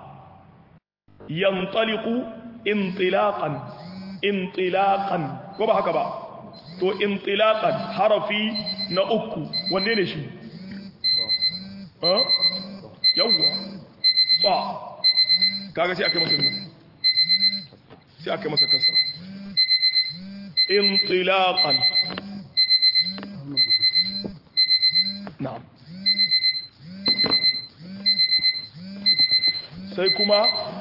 yantaliqu intilaqan intilaqan ko ba haka ba to intilaqan harafi na uku wanne ne shi eh yawwa ba kaga sai aka masa sai aka masa kasra انطلاقا نعم sai kuma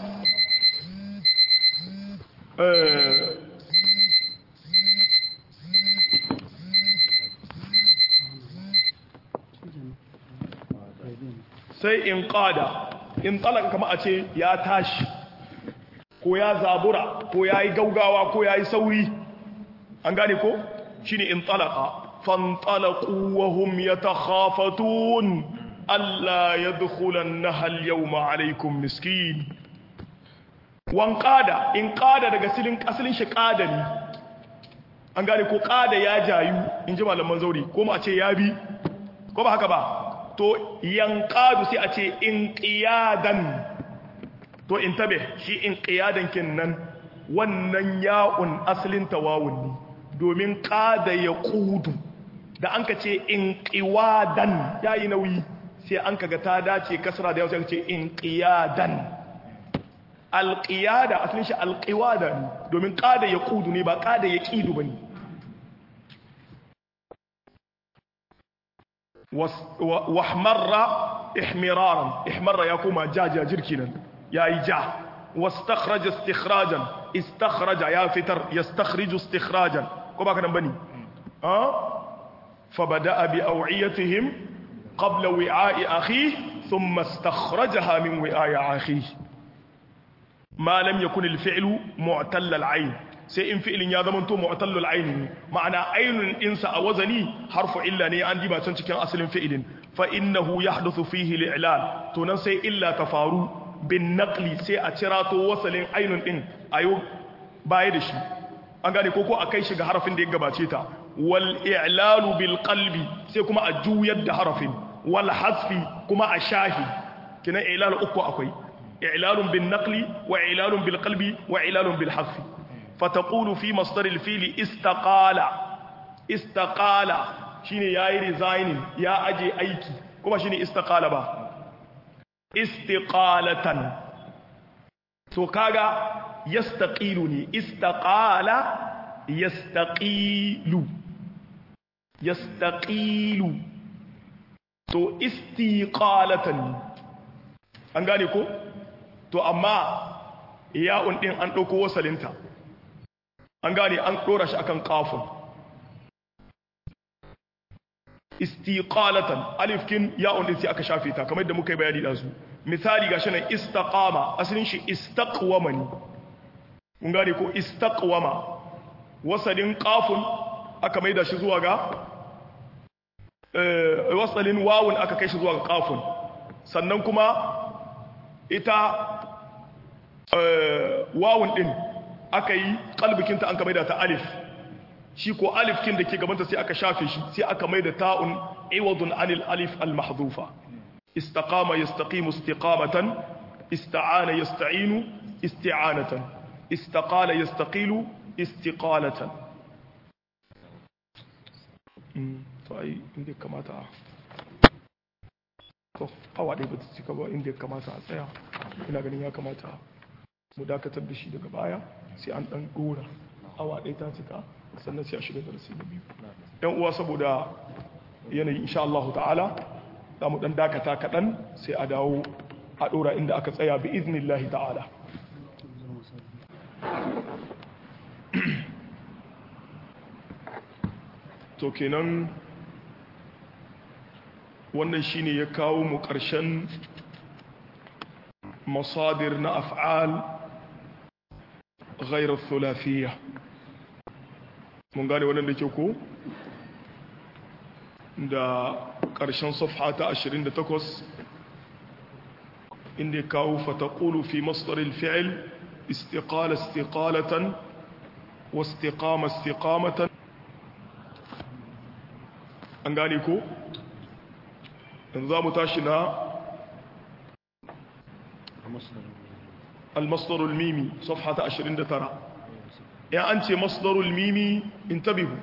sai in ƙada in talaka kama a ce ya tashi ko ya zabura ko ya yi gaugawa ko ya yi sauri an gane ko shine in talaka fantalaqu wa hum yatakhafatun alla yadkhulannaha al-yawma alaykum miskin wan qada in qada daga silin asalin shi qada ne an gane ko qada ya jayu in ji malaman zauri ko mu a ce ya bi ko ba haka ba to yanqadu sai a ce inqiyadan to in tabe shi in qiyadan nan wannan ya'un asalin tawawun ne domin qada ya qudu da an ka ce in qiwadan yayi nauyi sai an kaga ta dace kasra da yau sai ce in qiyadan alqiyada asalin shi alqiwada ne domin qada ya qudu ne ba qada ya qidu bane wahmarra ihmiraran ihmarra ya kuma jaja jirkinan yayi ja wastakhraja istikhrajan istakhraja ya fitar yastakhriju istikhrajan ko baka nan bane ah fa bada'a bi aw'iyatihim qabla wi'a'i akhihi thumma istakhrajaha min wi'a'i akhihi ma lam yakun al-fi'lu mu'tall al-'ayn sai in fi'ilin ya zama to mu'tallul ayn ma'ana aynun insa a wazani harfu illa ne an diba can cikin asalin fi'ilin fa innahu yahduthu fihi al-i'lal to nan sai illa ta faru bin naqli sai a cira to wasalin aynun din ayo baya da shi an gane ko ko akai shi ga harafin da ya gabace ta wal i'lalu bil qalbi sai kuma a juyar da harafin wal hasfi kuma a shahi kina i'lal uku akwai i'lalun bin naqli wa i'lalun bil qalbi wa i'lalun bil hasfi فتقول في مصدر الفيل استقال استقال shine yayi resigning ya aje aiki kuma shine istiqala ba istiqalatan to kaga yastaqilu ne istaqala yastaqilu yastaqilu to istiqalatan an gane ko to amma ya'un din an dauko wasalinta an gane an ɗora shi akan kafin istiqalatan alifkin ya'un din sai aka shafe ta kamar yadda muka yi bayani da su misali gashi nan istaqama asalin shi istaqwama ne kun gane ko istaqwama wasalin kafin aka maida shi zuwa ga eh wasalin wawun aka kai shi zuwa ga kafin sannan kuma ita eh wawun din aka yi kalbikinta an ka maida ta alif shi ko alifkin da ke gabanta sai aka shafe shi sai aka maida ta'un iwadun anil alif al-mahdhufa istaqama yastaqimu istiqamatan ista'ana yasta'inu isti'anatan istaqala yastaqilu istiqalatan to ai inda kamata to awa dai ba ta cika ba inda kamata a tsaya ina ganin ya kamata mu dakatar da shi daga baya sai an dan dora awa ɗaya ta cika sannan sai a shiga darasi na biyu yan uwa saboda yanayi insha Allah ta'ala za mu dan dakata kaɗan sai a dawo a dora inda aka tsaya bi iznillahi ta'ala to kenan wannan shine ya kawo mu ƙarshen masadir na af'al غير الثلاثية mun gane wannan da ke ko da ƙarshen safha ta 28 inda kawo fataqulu fi masdar al-fi'l istiqala istiqalatan wa istiqama istiqamatan an gane ko yanzu za mu tashi na المصدر الميمي صفحة 29 يا أنت مصدر الميمي انتبهوا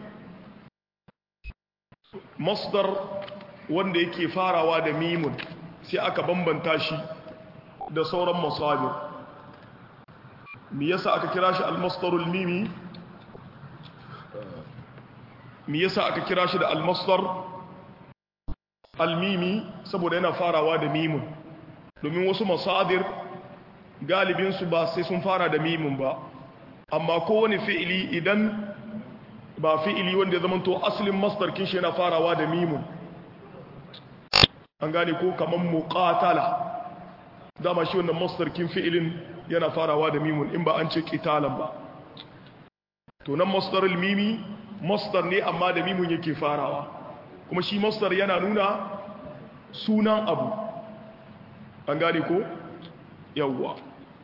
مصدر wanda yake farawa da mimun sai aka bambanta shi da sauran masadir me yasa aka kira shi al-masdarul mimi me yasa aka kira shi da al-masdar al-mimi saboda yana farawa da mimun domin wasu masadir galibinsu ba sai sun fara da mimun ba amma kowane fi'ili idan ba fi'ili wanda ya zamanto asalin masdar kin shi yana farawa da mimun an gane ko kaman muqatala dama shi wannan masdar kin fi'ilin yana farawa da mimun in ba an ce qitalan ba to nan masdarul mimi masdar ne amma da mimun yake farawa kuma shi masdar yana nuna sunan abu an gane ko yawwa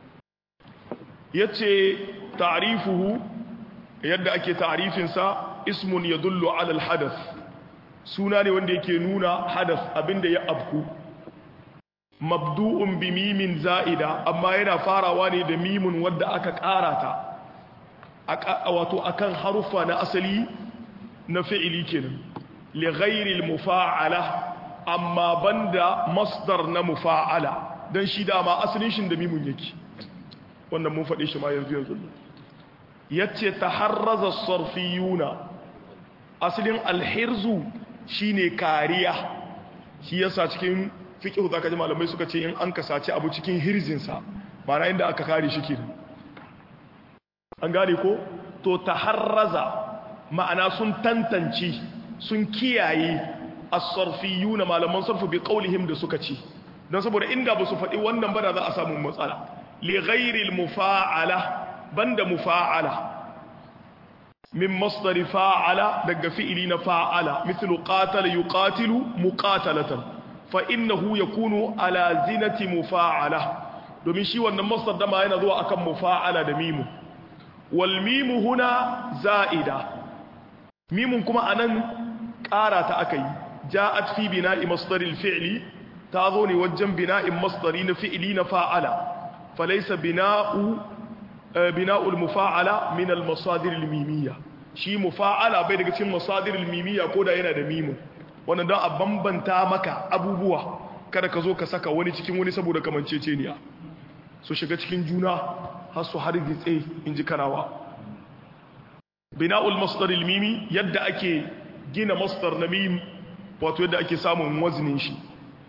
yace ta'rifuhu yadda ake ta'rifinsa ismun yadullu ala al-hadath suna ne wanda yake nuna hadath abinda ya abku mabdu'un bi mimin za'ida amma yana farawa ne da mimun wadda aka karata wato akan harufa na asali na fi'ili kenan li ghairi mufa'ala amma banda masdar na mufa'ala dan shi dama asalin shi da mimun yake wannan mun faɗe shi ma yanzu yanzu yace taharraza sarfiyuna asalin alhirzu shine kariya shi yasa cikin fiqh zaka ji malamai suka ce in an kasace abu cikin hirzinsa ma'ana inda aka kare shi kenan an gane ko to taharraza ma'ana sun tantance sun kiyaye as-sarfiyuna malaman sarfu bi qaulihim da suka ce dan saboda inda ba su faɗi wannan ba da za a samu matsala li ghairi al-mufa'ala banda mufa'ala min masdar fa'ala daga fi'ili na fa'ala mithlu qatala yuqatilu muqatalatan fa innahu yakunu ala zinati mufa'ala domin shi wannan masdar dama yana zuwa akan mufa'ala da mimu wal mimu huna za'ida mimun kuma anan ƙara ta akai ja'at fi bina'i masdaril fi'li ta zo ne wajen bina'in masdari na fi'ili na fa'ala falaysa bina'u bina'ul mufa'ala min al masadir al mimiyya shi mufa'ala bai daga cikin masadir al mimiyya koda yana da mimun wannan don a bambanta maka abubuwa kada ka zo ka saka wani cikin wani saboda kamanceceniya su shiga cikin juna har su har gitse in ji karawa bina'ul masdar mimi yadda ake gina masdar na mim wato yadda ake samun waznin shi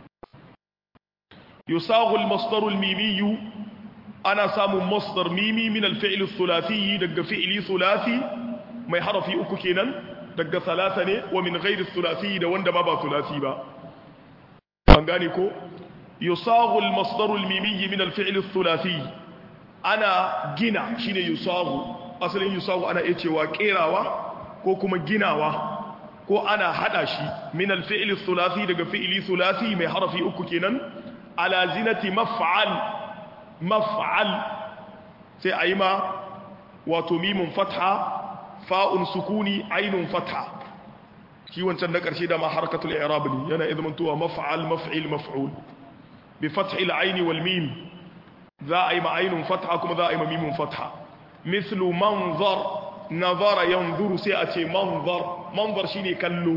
yusagu al-masdar al-mimi ana samun masdar mimi min al-fi'l al-thulathi daga fi'li thulathi mai harafi uku kenan daga salasa ne wa min ghairi thulathi da wanda ma ba thulathi ba an gane ko yusagu al-masdar al-mimi min al-fi'l al-thulathi ana gina shine yusagu asalin yusagu ana iya cewa kerawa ko kuma ginawa ko ana hada shi min al-fi'l al-thulathi daga fi'li thulathi mai harafi uku kenan ala zinati maf'al maf'al sai ayi ma wato mimun fatha fa'un sukuni ainun fatha shi wancan na ƙarshe da ma harkatul i'rab ne yana izmantowa maf'al maf'il maf'ul bi fathil aini wal mim za a yi ma ainun fatha kuma za a yi ma mimun fatha mislu manzar nazara yanzuru sai a ce manzar manzar shine kallo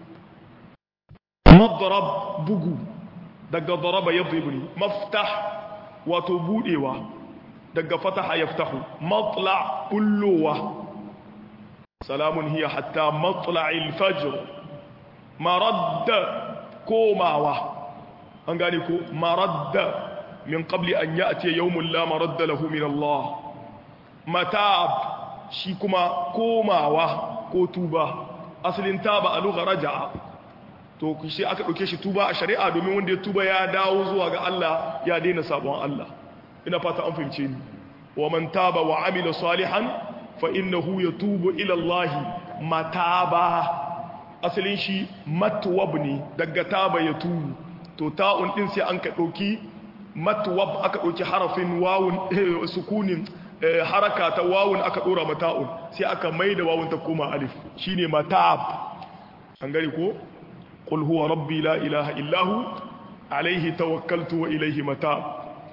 madrab bugu daga daraba yadribu ne maftah wato budewa daga fataha yaftahu matla bullowa salamun hiya hatta matla'il fajr maradda komawa an gane ko maradda min qabli an ya'ti yawmun la maradda lahu min Allah matab shi kuma komawa ko tuba asalin taba a lugha raja'a to shi aka dauke shi tuba a shari'a domin wanda ya tuba ya dawo zuwa ga Allah ya daina sabon Allah ina fata an fahimce ni wa man taba wa amila salihan fa innahu yatubu ila Allah mataba asalin shi matwab ne daga taba ya tubu to ta'un din sai an ka dauki matwab aka dauki harafin wawun sukunin haraka ta wawun aka dora mata'un sai aka maida wawun ta koma alif shine matab an gari ko qul huwa rabbi la ilaha illa hu alayhi tawakkaltu wa ilayhi matab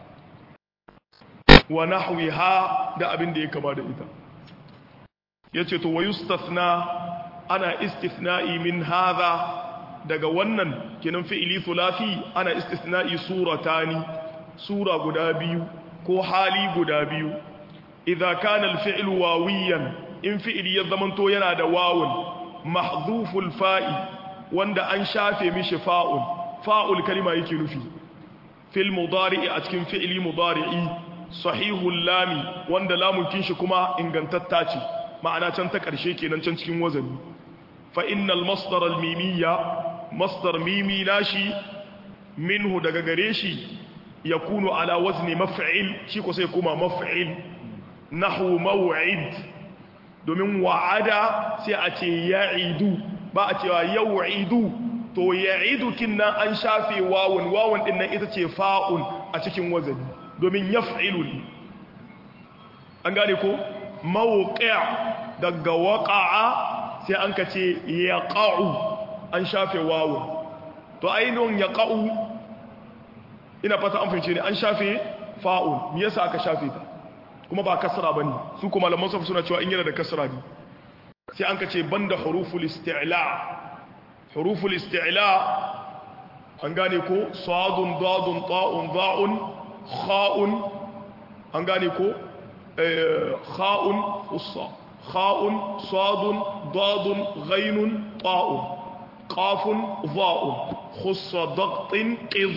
wa nahwiha da abin da ya kama da ita yace to wa yustathna ana istithna'i min hadha daga wannan kinan fi'ili thulathi ana istithna'i suratani sura guda biyu ko hali guda biyu idza kana al-fi'lu wawiyan in fi'ili ya zamanto yana da wawun mahdhuful fa'i wanda an shafe mishi fa'un fa'ul kalima yake nufi fil mudari'i a cikin fi'ili mudari'i sahihul lami wanda lamun kinshi kuma ingantatta ce ma'ana can ta ƙarshe kenan can cikin wazani fa innal masdar al mimiyya masdar mimi nashi minhu daga gare shi yakunu ala wazni maf'il shi ko sai kuma maf'il nahwu maw'id domin wa'ada sai a ce ya'idu ba a cewa yaw'idu to ya'idu kinna an shafe wawun wawun din nan ita ce fa'un a cikin wazani domin yaf'ilu an gane ko mawuƙi'a daga waƙa'a sai an ka ce ya ƙa'u an shafe wawo to ainihin ya ƙa'u ina fata an fahimce ne an shafe fa'un me yasa aka shafe ta kuma ba kasra bane su kuma malaman safu suna cewa in yana da kasra ne sai an kace banda huruful isti'la huruful isti'la an gane ko sadun dadun ta'un dha'un kha'un an gane ko kha'un ussa kha'un sadun dadun ghainun ta'un qafun dha'un khussa dagtin qid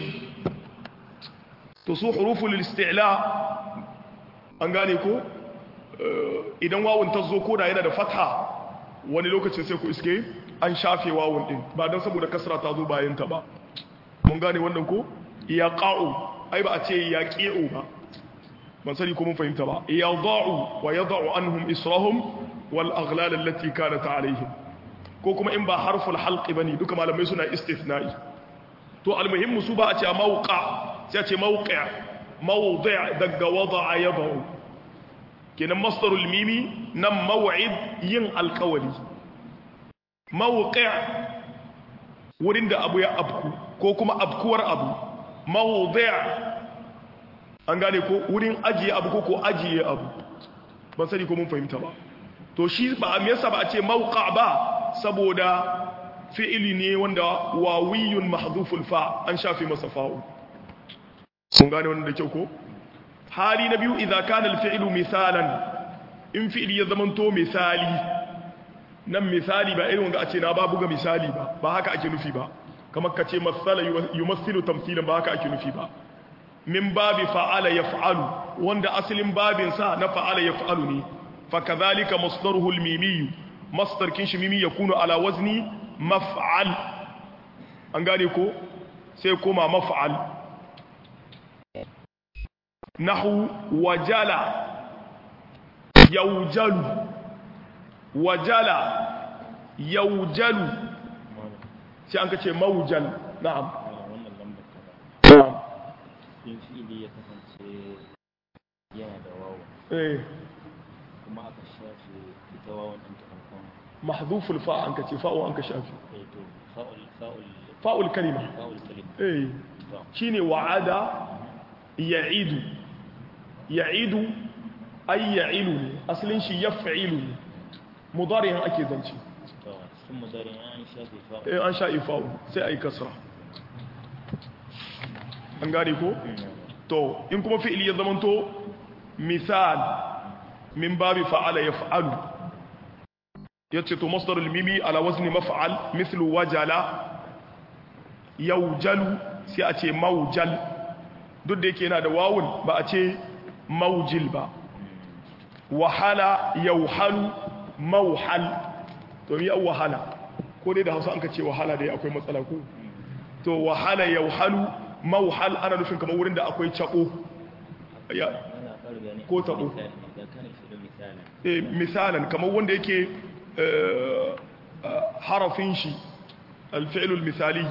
to su huruful isti'la an gane ko idan wawun ta zo koda yana da fatha wani lokacin sai ku iske an shafe wawun din ba don saboda kasra ta zo bayan ta ba mun gane wannan ko ya qa'u ai ba a ce ya qi'u ba ban sani ko mun fahimta ba ya da'u wa yad'u anhum israhum wal aghlal allati kanat alaihim ko kuma in ba harful halq bane duka malamai suna istithna'i to almuhimmu su ba a ce mawqa sai a ce mawqi' mawdi' daga wada'a yad'u kenan masdarul mimi nan maw'id yin alkawali mawqi' wurin da abu ya abku ko kuma abkuwar abu mawdi' an gane ko wurin ajiye abu ko ko ajiye abu ban sani ko mun fahimta ba to shi ba me yasa ba a ce mawqa ba saboda fi'ili ne wanda wawiyun mahdhuful fa an shafi masa fa'u sun gane wannan da kyau ko hali na biyu idza kana al-fi'lu misalan in fi'li ya zamanto misali nan misali ba irin wanda a ce na ba buga misali ba ba haka ake nufi ba kamar ka ce masala yumassilu tamthilan ba haka ake nufi ba min babi fa'ala yaf'alu wanda asalin babin sa na fa'ala yaf'alu ne fa kadhalika masdaruhu al-mimi masdar kin shi mimi yakunu ala wazni maf'al an gane ko sai koma maf'al nahu wajala yaujalu wajala yaujalu sai an kace maujal na'am wannan lambar kaza na'am in fi'ili ya kasance yana da wawa eh kuma aka shafe ita wawan ɗin ta farkon mahdhuful fa an kace fa'u an ka shafi eh to fa'ul fa'ul fa'ul kalima fa'ul kalim eh to shine wa'ada ya'idu ya'idu ay ya'ilu ne asalin shi yaf'ilu ne mudari'in ake zance to sun mudari an shafe fa'ul eh an sha ifa'u sai ai kasra an gane ko to in kuma fi'ili ya zamanto misal min babi fa'ala yaf'alu yace to masdarul mimi ala wazni maf'al mithlu wajala yawjalu sai a ce mawjal duk da yake yana da wawun ba a ce mawjil ba wahala yawhalu mawhal to mi an wahala ko dai da Hausa an ka ce wahala dai akwai matsala ko to wahala yawhalu mawhal ana nufin kamar wurin da akwai cako ya yana ƙara bayani Ko taɓo. misali da kana shi da misali eh, misalan kamar wanda yake eh, eh, harafin shi alfi'lul misali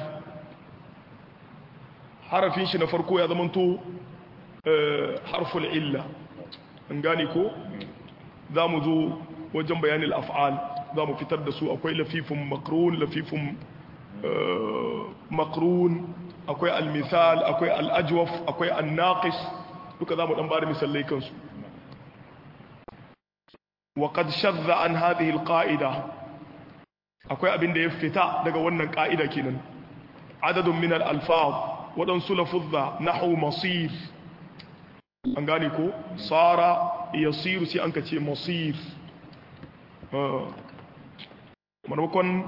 harafin shi na farko ya zamanto eh, harful illa an gane ko za mu zo wajen bayanin af'al za mu fitar da su akwai lafifin makrun lafifin eh, makrun akwai almisal akwai al'ajwaf akwai annaqis duka za mu dan bada misalai kansu وقد شذ عن هذه القاعدة akwai abin da ya fita daga wannan ka'ida kenan adadun min al-alfaz waɗansu lafuzza nahwu masir an gane ko sara yasiru sai an kace masir Ah. maimakon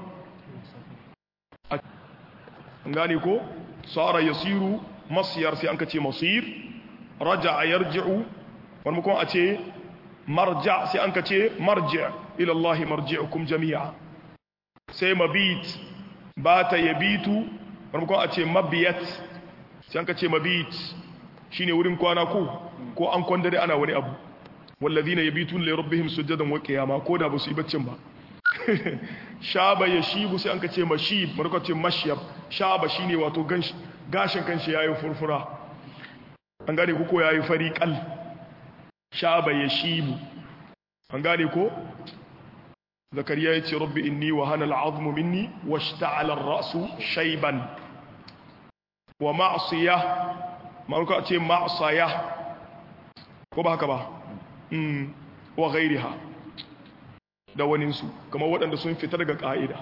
an gane ko sara yasiru masyar sai an kace masir raja'a yarji'u maimakon a ce marja sai an ka ce marja ilallahi marji'ukum jami'a sai mabit bata yabitu farkon a ce mabiyat sai an ka ce mabit shine wurin kwana ko ko an kwandare ana wani abu wallazina yabitun li rabbihim sujadan wa qiyama ko da ba su yi baccin ba shaba yashibu sai an ka ce mashib farkon ce mashyab shaba shine wato ganshi gashin kanshi yayi furfura an gane ku ko yayi fariqal shaba ya shibu an gane ko zakariya ya ce rabbi inni wa hana al'azmu minni wa shta'ala ar-ra'su shayban wa ma'siya ma'aruka ce ma'asaya ko ba haka ba wa gairiha da waninsu kamar waɗanda sun fita daga ƙa'ida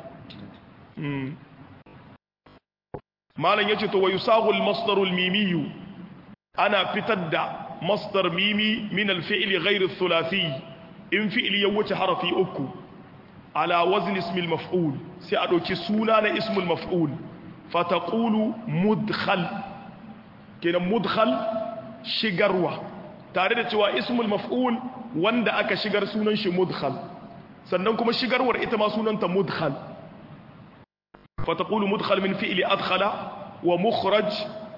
malam ya ce to wayu sahul masdarul mimiyu ana fitar da masdar mimi min alfi'li ghairi thulathi in fi'li ya wuce harafi uku ala wazn ismil maf'ul sai a ɗauki suna na ismul maf'ul fataqulu mudkhal kenan mudkhal shigarwa tare da cewa ismul maf'ul wanda aka shigar sunan shi mudkhal sannan kuma shigarwar ita ma sunanta mudkhal fataqulu mudkhal min fi'li adkhala wa mukhraj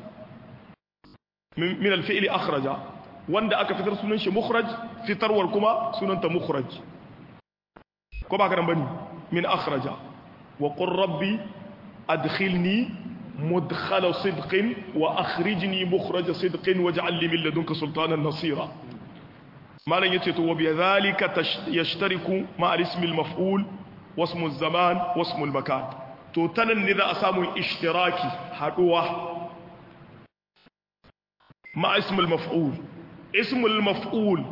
min al-fi'li akhraja wanda aka fitar sunan shi mukhraj fitarwar kuma sunanta mukhraj ko ba ka nan bane min akhraja wa qur rabbi adkhilni مدخل صدق وأخرجني مخرج صدق واجعل لي من لدنك سلطانا نصيرا ما لن يتيت وبذلك يشترك مع الاسم المفعول واسم الزمان واسم المكان تو تنن إذا أسامو اشتراكي حدوة مع اسم المفعول اسم المفعول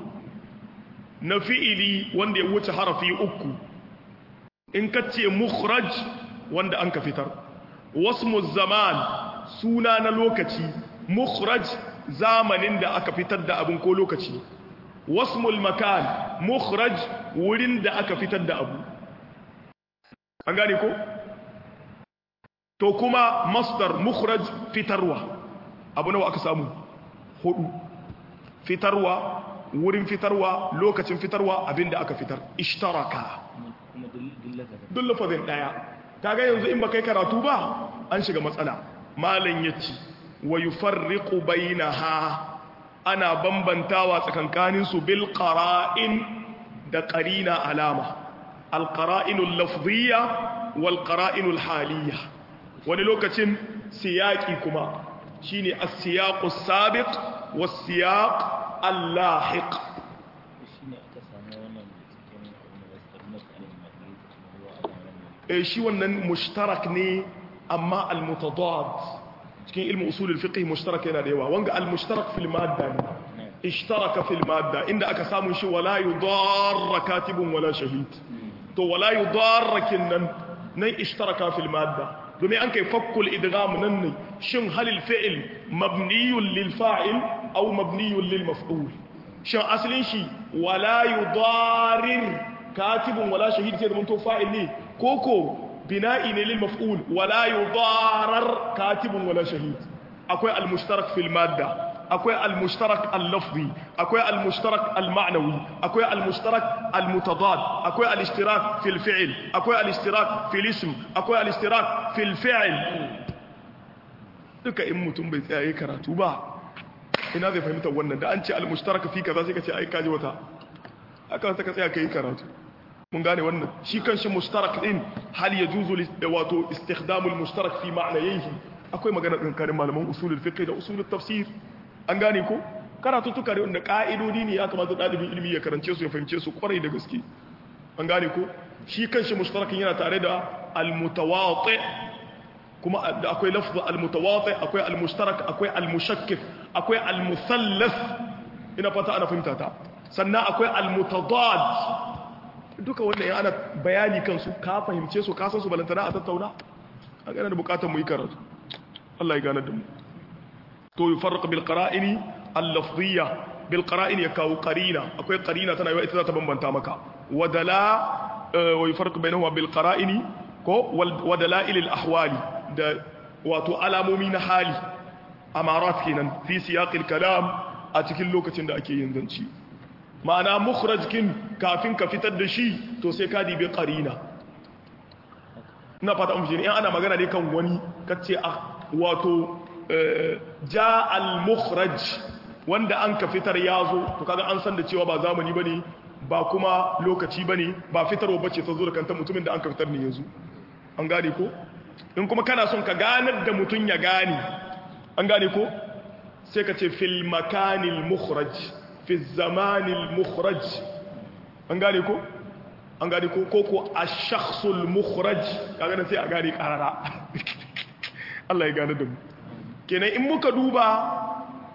نفئلي وند يوت حرفي أكو إن كتي مخرج وند أنك فتر wasmu zaman suna na lokaci mukhraj zamanin da aka fitar da abin ko lokaci wasmul makan mukhraj wurin da aka fitar da abu an gane ko to kuma masdar mukhraj fitarwa abu nawa aka samu hudu fitarwa wurin fitarwa lokacin fitarwa abin da aka fitar ishtaraka duk lafazin daya kaga yanzu in baka yi karatu ba an shiga matsala malam yace wa yufarriqu bainaha ana bambantawa tsakankanin su bil qara'in da qarina alama al qara'inul lafziyya wal qara'inul haliyya wani lokacin siyaqi kuma shine as-siyaqus sabiq was siyaq al-lahiq shi wannan mushtarak ne amma al-mutadad cikin ilmin usulul fiqh mushtarak yana da yawa wanga al-mushtarak fil madda ne ishtaraka fil madda inda aka samu shi wala yudarra katibun wala shahid to wala yudarra kinnan nan ishtaraka fil madda domin an kai fakkul idgham nan ne shin halil fi'l mabniyun lil fa'il aw mabniyun lil maf'ul shin asalin shi wala yudarir katibun wala shahid sai da mun to fa'il ne koko bina'i ne lil maf'ul wala yudarar katibun wala shahid akwai al-mushtarak fil madda akwai al-mushtarak al-lafzi akwai al-mushtarak al-ma'nawi akwai al-mushtarak al-mutadad akwai al-ishtirak fil fi'l akwai al-ishtirak fil ism akwai al-ishtirak fil fi'l duka in mutum bai tsaya karatu ba ina zai fahimta wannan da an ce al-mushtarak fi kaza sai ka ce ai kaji wata aka ta ka tsaya kai karatu mun gane wannan shi kanshi mushtarak din hal yajuzu wato istikhdamul mushtarak fi ma'nayhi akwai magana tsakanin malaman usulul fiqh da usulul tafsir an gane ko karatu tuka da ka'idodi ne ya kamata dalibin ilimi ya karance su ya fahimce su kwarai da gaske an gane ko shi kanshi mushtarakin yana tare da al-mutawati kuma da akwai lafzu al-mutawati akwai al-mushtarak akwai al-mushakkif akwai al-musallath ina fata ana fahimta ta sannan akwai al-mutadad duka wannan ya ana bayani kansu ka fahimce su ka san su balantana a tattauna a gane da bukatar mu yi karatu Allah ya gane da mu to yufarraq bil qara'ini al-lafziyya bil qara'ini ya kawo qarina akwai qarina tana yawa ita za ta bambanta maka wadala wa yufarraq bainahuma bil qara'ini ko wa dalail al ahwali da wato alamomi na hali amarat kenan fi siyaq al kalam a cikin lokacin da ake yin zanci ma'ana mukhraj kin kafin ka fitar da shi to sai ka dibe qarina ina fata mun in ana magana ne kan wani kace wato ja al-mukhraj wanda an ka fitar yazo to kaga an san da cewa ba zamani bane ba kuma lokaci bane ba fitarwa bace ta zo da kanta mutumin da an ka fitar ne yanzu an gane ko in kuma kana son ka ganar da mutun ya gane an gane ko sai ka ce fil makanil mukhraj fi zamanil mukhraj an gane ko an gane ko ko ko ash-shakhsul mukhraj kaga nan sai a gane karara Allah ya gane da mu kenan in muka duba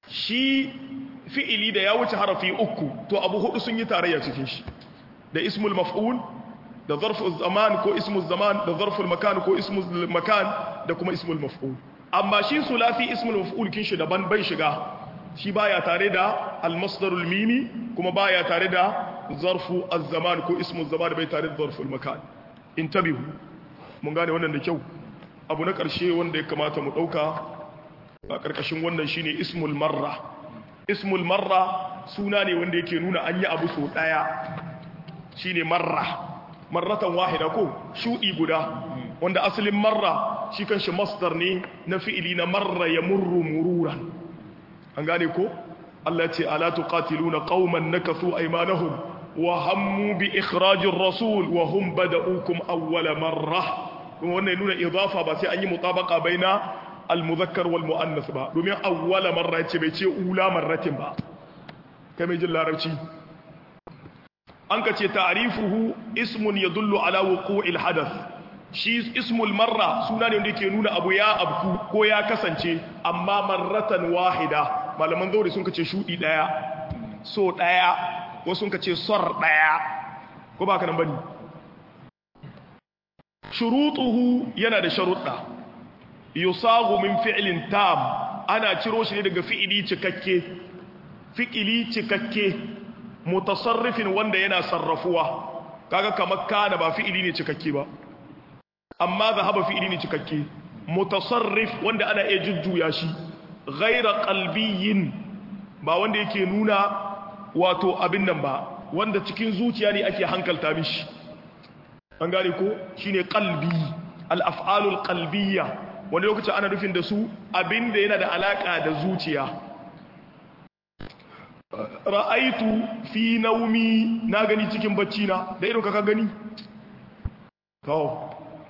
shi fi'ili da ya wuce harafi uku to abu hudu sun yi tarayya cikin shi da ismul maf'ul da zarful zaman ko ismul zaman da zarful makan ko ismul makan da kuma ismul maf'ul amma shi sulafi ismul maf'ul kin shi daban bai shiga shi baya tare da al-masdarul mimi kuma baya tare da zarfu az-zaman ko ismul zaman bai tare da zarful makan intabihu mun gane wannan da kyau abu na karshe wanda ya kamata mu dauka a karkashin wannan shine ismul marra ismul marra suna ne wanda yake nuna an yi abu so daya shine marra marratan wahida ko shudi guda wanda asalin marra shi kanshi masdar ne na fi'ili na marra ya murru mururan an gane ko Allah ce ala tuqatiluna qauman nakathu aymanahum wa hammu bi ikhrajir rasul wa hum bada'ukum awwala marra kuma wannan nuna idafa ba sai an yi mutabaqa baina al-muzakkar wal muannas ba domin awwala marra ce bai ce ula marratin ba kai mai jin larabci an ka ce ta'rifuhu ismun yadullu ala wuqu'il hadath shi ismul marra suna ne wanda yake nuna abu ya abku ko ya kasance amma marratan wahida malaman zauri sun kace shudi daya so daya wasu sun kace sor daya ko ba ka nan bane shurutuhu yana da sharuɗa yusagu min fi'lin tam ana ciro shi ne daga fi'ili cikakke fi'ili cikakke mutasarrifin wanda yana sarrafuwa kaga kamar kana ba fi'ili ne cikakke ba amma zahaba fi'ili ne cikakke mutasarrif wanda ana iya jujjuya shi ghaira qalbiyyin ba wanda yake nuna wato abin nan ba wanda cikin zuciya ne ake hankalta mishi an gane ko shine qalbi al-af'alul qalbiyya wanda lokacin ana nufin da su abinda yana da alaka da zuciya ra'aitu fi naumi na gani cikin bacci na da irin ka gani kawo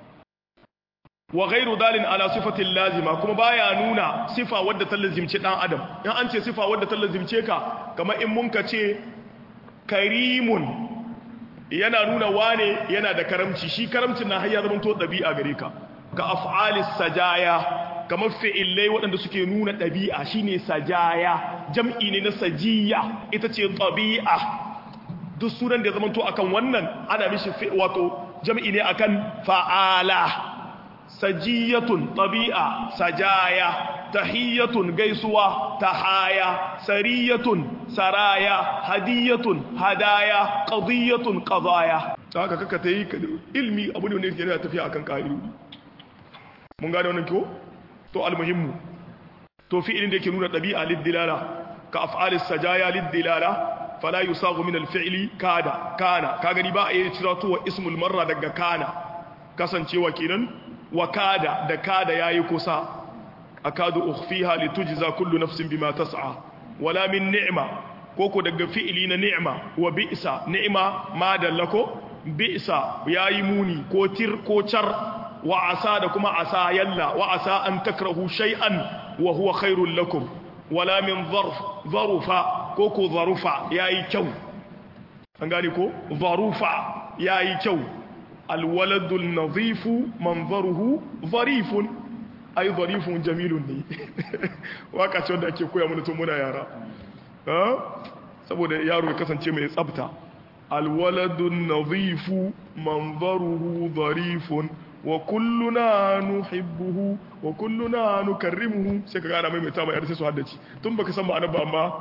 wa ghairu dalin ala sifatin lazima kuma baya nuna sifa wadda ta lazimce dan adam in an ce sifa wadda ta lazimce ka kamar in mun ka ce karimun yana nuna wane yana da karamci shi karamcin na hayya zaman to dabi'a gare ka ka af'alis sajaya kamar fi'ilai waɗanda suke nuna ɗabi'a shine sajaya jam'i ne na sajiya ita ce ɗabi'a duk sunan da ya zamanto akan wannan ana mishi wato jam'i ne akan fa'ala sajiyatun ɗabi'a sajaya tahiyyatun gaisuwa tahaya sariyatun saraya hadiyatun hadaya qadiyatun qadaya haka kaka tayi ilmi abu ne wanda yake tafiya akan ƙa'idodi mun gane wannan ko to almuhimmu to fi'ilin da yake nuna dabi'a liddilala ka af'alis sajaya liddilala fala yusagu min alfi'li kada kana ka gani ba a yi cira to ismul marra daga kana kasancewa kenan wa kada da kada yayi kusa akadu ukhfiha litujza kullu nafsin bima tas'a wala min ni'ma koko daga fi'ili na ni'ma wa bi'sa ni'ma ma dallako bi'sa yayi muni ko tir ko char wa asa da kuma asa yalla wa asa an takrahu shay'an wa huwa khairul lakum wala min zarf zarufa ko ko zarufa yayi kyau an gane ko zarufa yayi kyau alwaladu nadhifu manzaruhu zarifun ay zarifun jamilun ne waka ce wanda ake koya mana tun muna yara saboda yaro ya kasance mai tsafta alwaladu nadhifu manzaruhu zarifun wa kulluna nuhibbuhu wa kulluna nukarrimuhu sai ka gana mai mai tama yar sai su haddace tun baka san ma'anar ba amma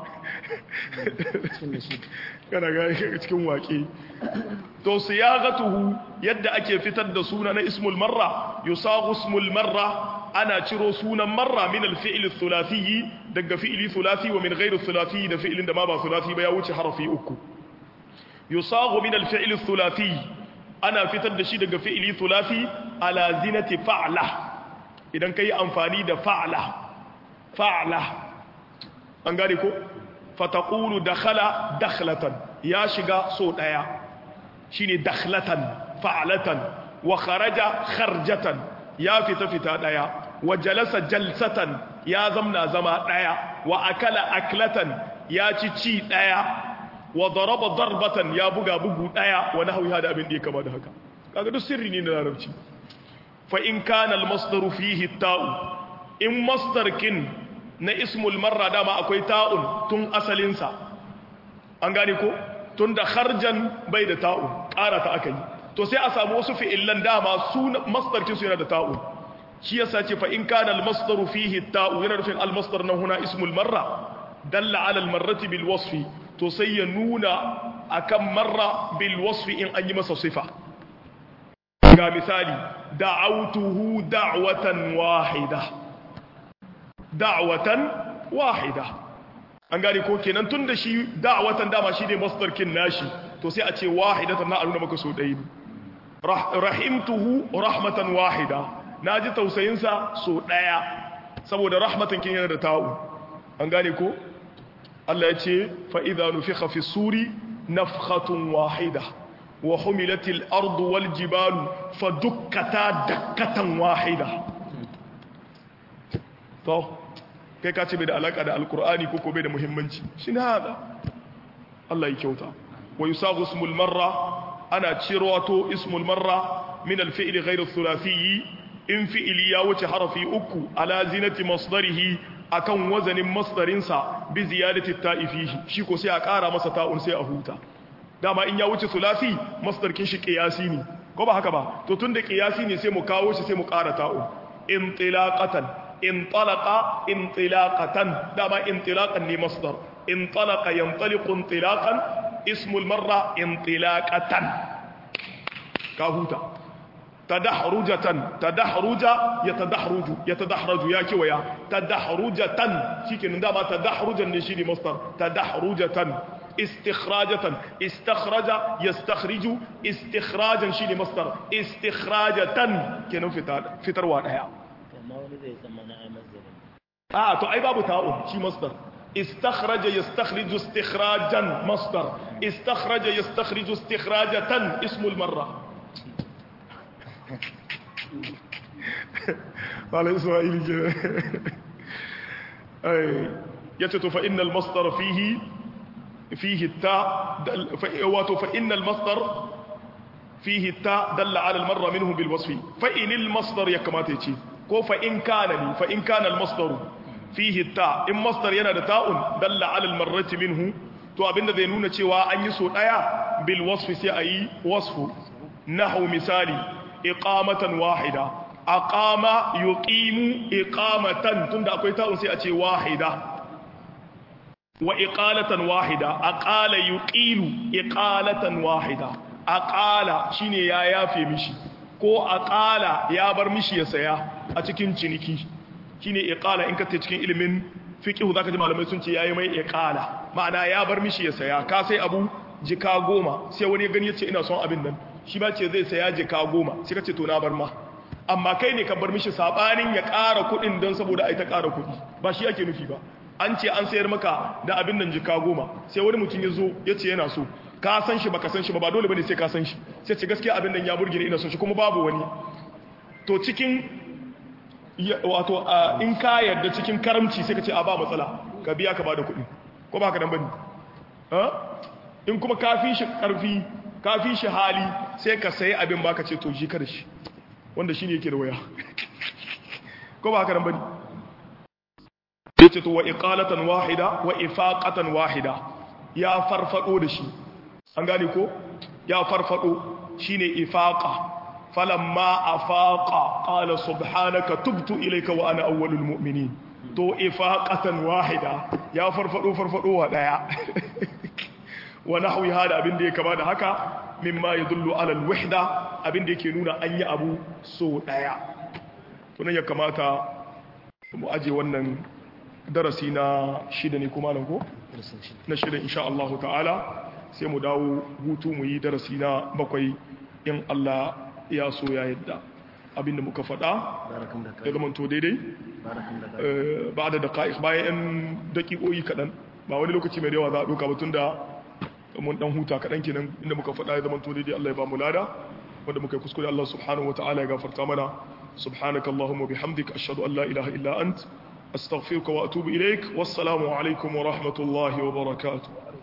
kana ga cikin waƙe to siyagatuhu yadda ake fitar da suna na ismul marra yusagu ismul marra ana ciro sunan marra min al-fi'l thulathi daga fi'li thulathi wa min ghairi thulathi da fi'lin da ma ba thulathi ba ya wuce harafi uku yusagu min al-fi'l thulathi ana fitar da shi daga fi'ili thulathi ala zinati fa'la idan kai amfani da fa'la fa'la an gane ko fataqulu dakhala dakhlatan ya shiga so daya shine dakhlatan fa'latan wa kharaja kharjatan ya fita fita daya wa jalasa jalsatan ya zamna zama daya wa akala aklatan ya ci ci daya wa daraba darbatan ya buga bugu daya wa nahwi hada abin da ya kama da haka kaga duk sirri ne na larabci fa in kana al masdaru fihi ta'u in masdar kin na ismul marra dama akwai ta'un tun asalinsa an gane ko tun da harjan bai da ta'un ƙara ta aka yi to sai a samu wasu fi'illan dama su masdarkin su yana da ta'un shi yasa ce fa in kana al-masdaru fihi ta'u yana nufin al-masdar nan huna ismul marra dalla ala al-marrati bil wasfi to sai ya nuna akan marra bil wasfi in an yi masa sifa ga misali da'autuhu da'watan wahida da'watan wahida an gane ko kenan tun da shi da'watan dama shi ne masdarkin nashi to sai a ce wahidatan na aluna maka so ɗaya ne rahimtuhu rahmatan wahida na ji tausayinsa so ɗaya saboda rahmatan kin yana da ta'u an gane ko Allah ya ce fa'iza nufiha fi suri nafhatun wahida wa humilatil ardu wal jibalu fa dukkata dakkatan wahida to kai ka ce bai da alaka da alkur'ani ko ko bai da muhimmanci shi ne hada Allah ya kyauta wa yusagu ismul marra ana cirowato ismul marra min alfi'li ghayr ath-thulathi in fi'li ya wuce harafi uku ala zinati masdarihi akan wazanin masdarinsa bi ziyadati ta'ifihi shi ko sai a ƙara masa ta'un sai a huta dama in ya wuce thulathi masdarkin shi qiyasi ne ko ba haka ba to tunda qiyasi ne sai mu kawo shi sai mu ƙara ta'un intilaqatan intalaqa intilaqatan dama intilaqan ne masdar intalaqa yantaliqu intilaqan ismul marra intilaqatan ka huta tadahrujatan tadahruja yatadahruju yatadahraju ya kiwaya tadahrujatan shikenan dama tadahrujan ne shi ne masdar tadahrujatan istikhrajatan istakhraja yastakhriju istikhrajan shi ne masdar istikhrajatan kenan fitar fitarwa daya amma wani zai zama na amazarin a to ai babu ta'un shi masdar istakhraja yastakhriju istikhrajan masdar istakhraja yastakhriju istikhrajatan ismul marra malai isra'ili ke ai yace to fa innal masdar fihi fihi ta wato fa innal masdar fihi ta dalla ala al marra minhu bil wasfi fa inil masdar ya kamata yace ko fa in kana ni fa in kana al masdaru fihi ta in masdar yana da ta'un dalla ala al marrati minhu to abinda zai nuna cewa an yi so daya bil wasfi sai ayi wasfu nahu misali iqamatan wahida aqama yuqimu iqamatan tunda akwai ta'un sai a ce wahida wa iqalatan wahida aqala yuqilu iqalatan wahida aqala shine ya yafe mishi ko aqala ya bar mishi ya saya a cikin ciniki shine iqala in ka ta cikin ilimin fiqh zaka ji malamai sun ce yayi mai iqala ma'ana ya bar mishi ya saya ka sai abu jika goma sai wani gani ya ce ina son abin nan shi ba ce zai saya jika goma sai ka ce to na bar ma amma kai ne ka bar mishi sabanin ya ƙara kuɗin don saboda ai ta ƙara kuɗi ba shi ake nufi ba an ce an sayar maka da abin nan jika goma sai wani mutum ya zo ya ce yana so ka san shi baka san shi ba ba dole bane sai ka san shi sai ce gaskiya abin nan ya burge ni ina son shi kuma babu wani to cikin wato in ka yarda cikin karamci sai ka ce a ba matsala ka biya ka bada kuɗi ko ba ka dan bane in kuma ka fi shi ƙarfi ka fi shi hali sai ka sayi abin baka ce to shi kada shi wanda shine yake da waya ko ba haka nan bane yace to wa iqalatan wahida wa ifaqatan wahida ya farfado da shi an gane ko ya farfado shine ifaqa falamma afaqa qala subhanaka tubtu ilayka wa ana awwalul mu'minin to ifaqatan wahida ya farfado farfado wa daya wa nahwi hada abin da ya kama da haka mimma yadullu ala alwahda abin da yake nuna an yi abu so daya to nan ya kamata mu aje wannan darasi na shida ne kuma nan ko na shida insha Allah ta'ala sai mu dawo hutu mu yi darasi na bakwai in Allah ya so ya yadda abin da muka faɗa ya zama to daidai ba da daƙa'iq bayan 'yan daƙiƙoyi kaɗan ba wani lokaci mai yawa za a ɗauka batun da mun dan huta kaɗan kenan inda muka faɗa ya zama to daidai Allah ya ba mu lada wanda muka yi kuskure Allah subhanahu wa ta'ala ya gafarta mana subhanaka allahumma bihamdika ashhadu an la ilaha illa ant astaghfiruka wa atubu ilaik wassalamu alaikum wa rahmatullahi wa barakatuh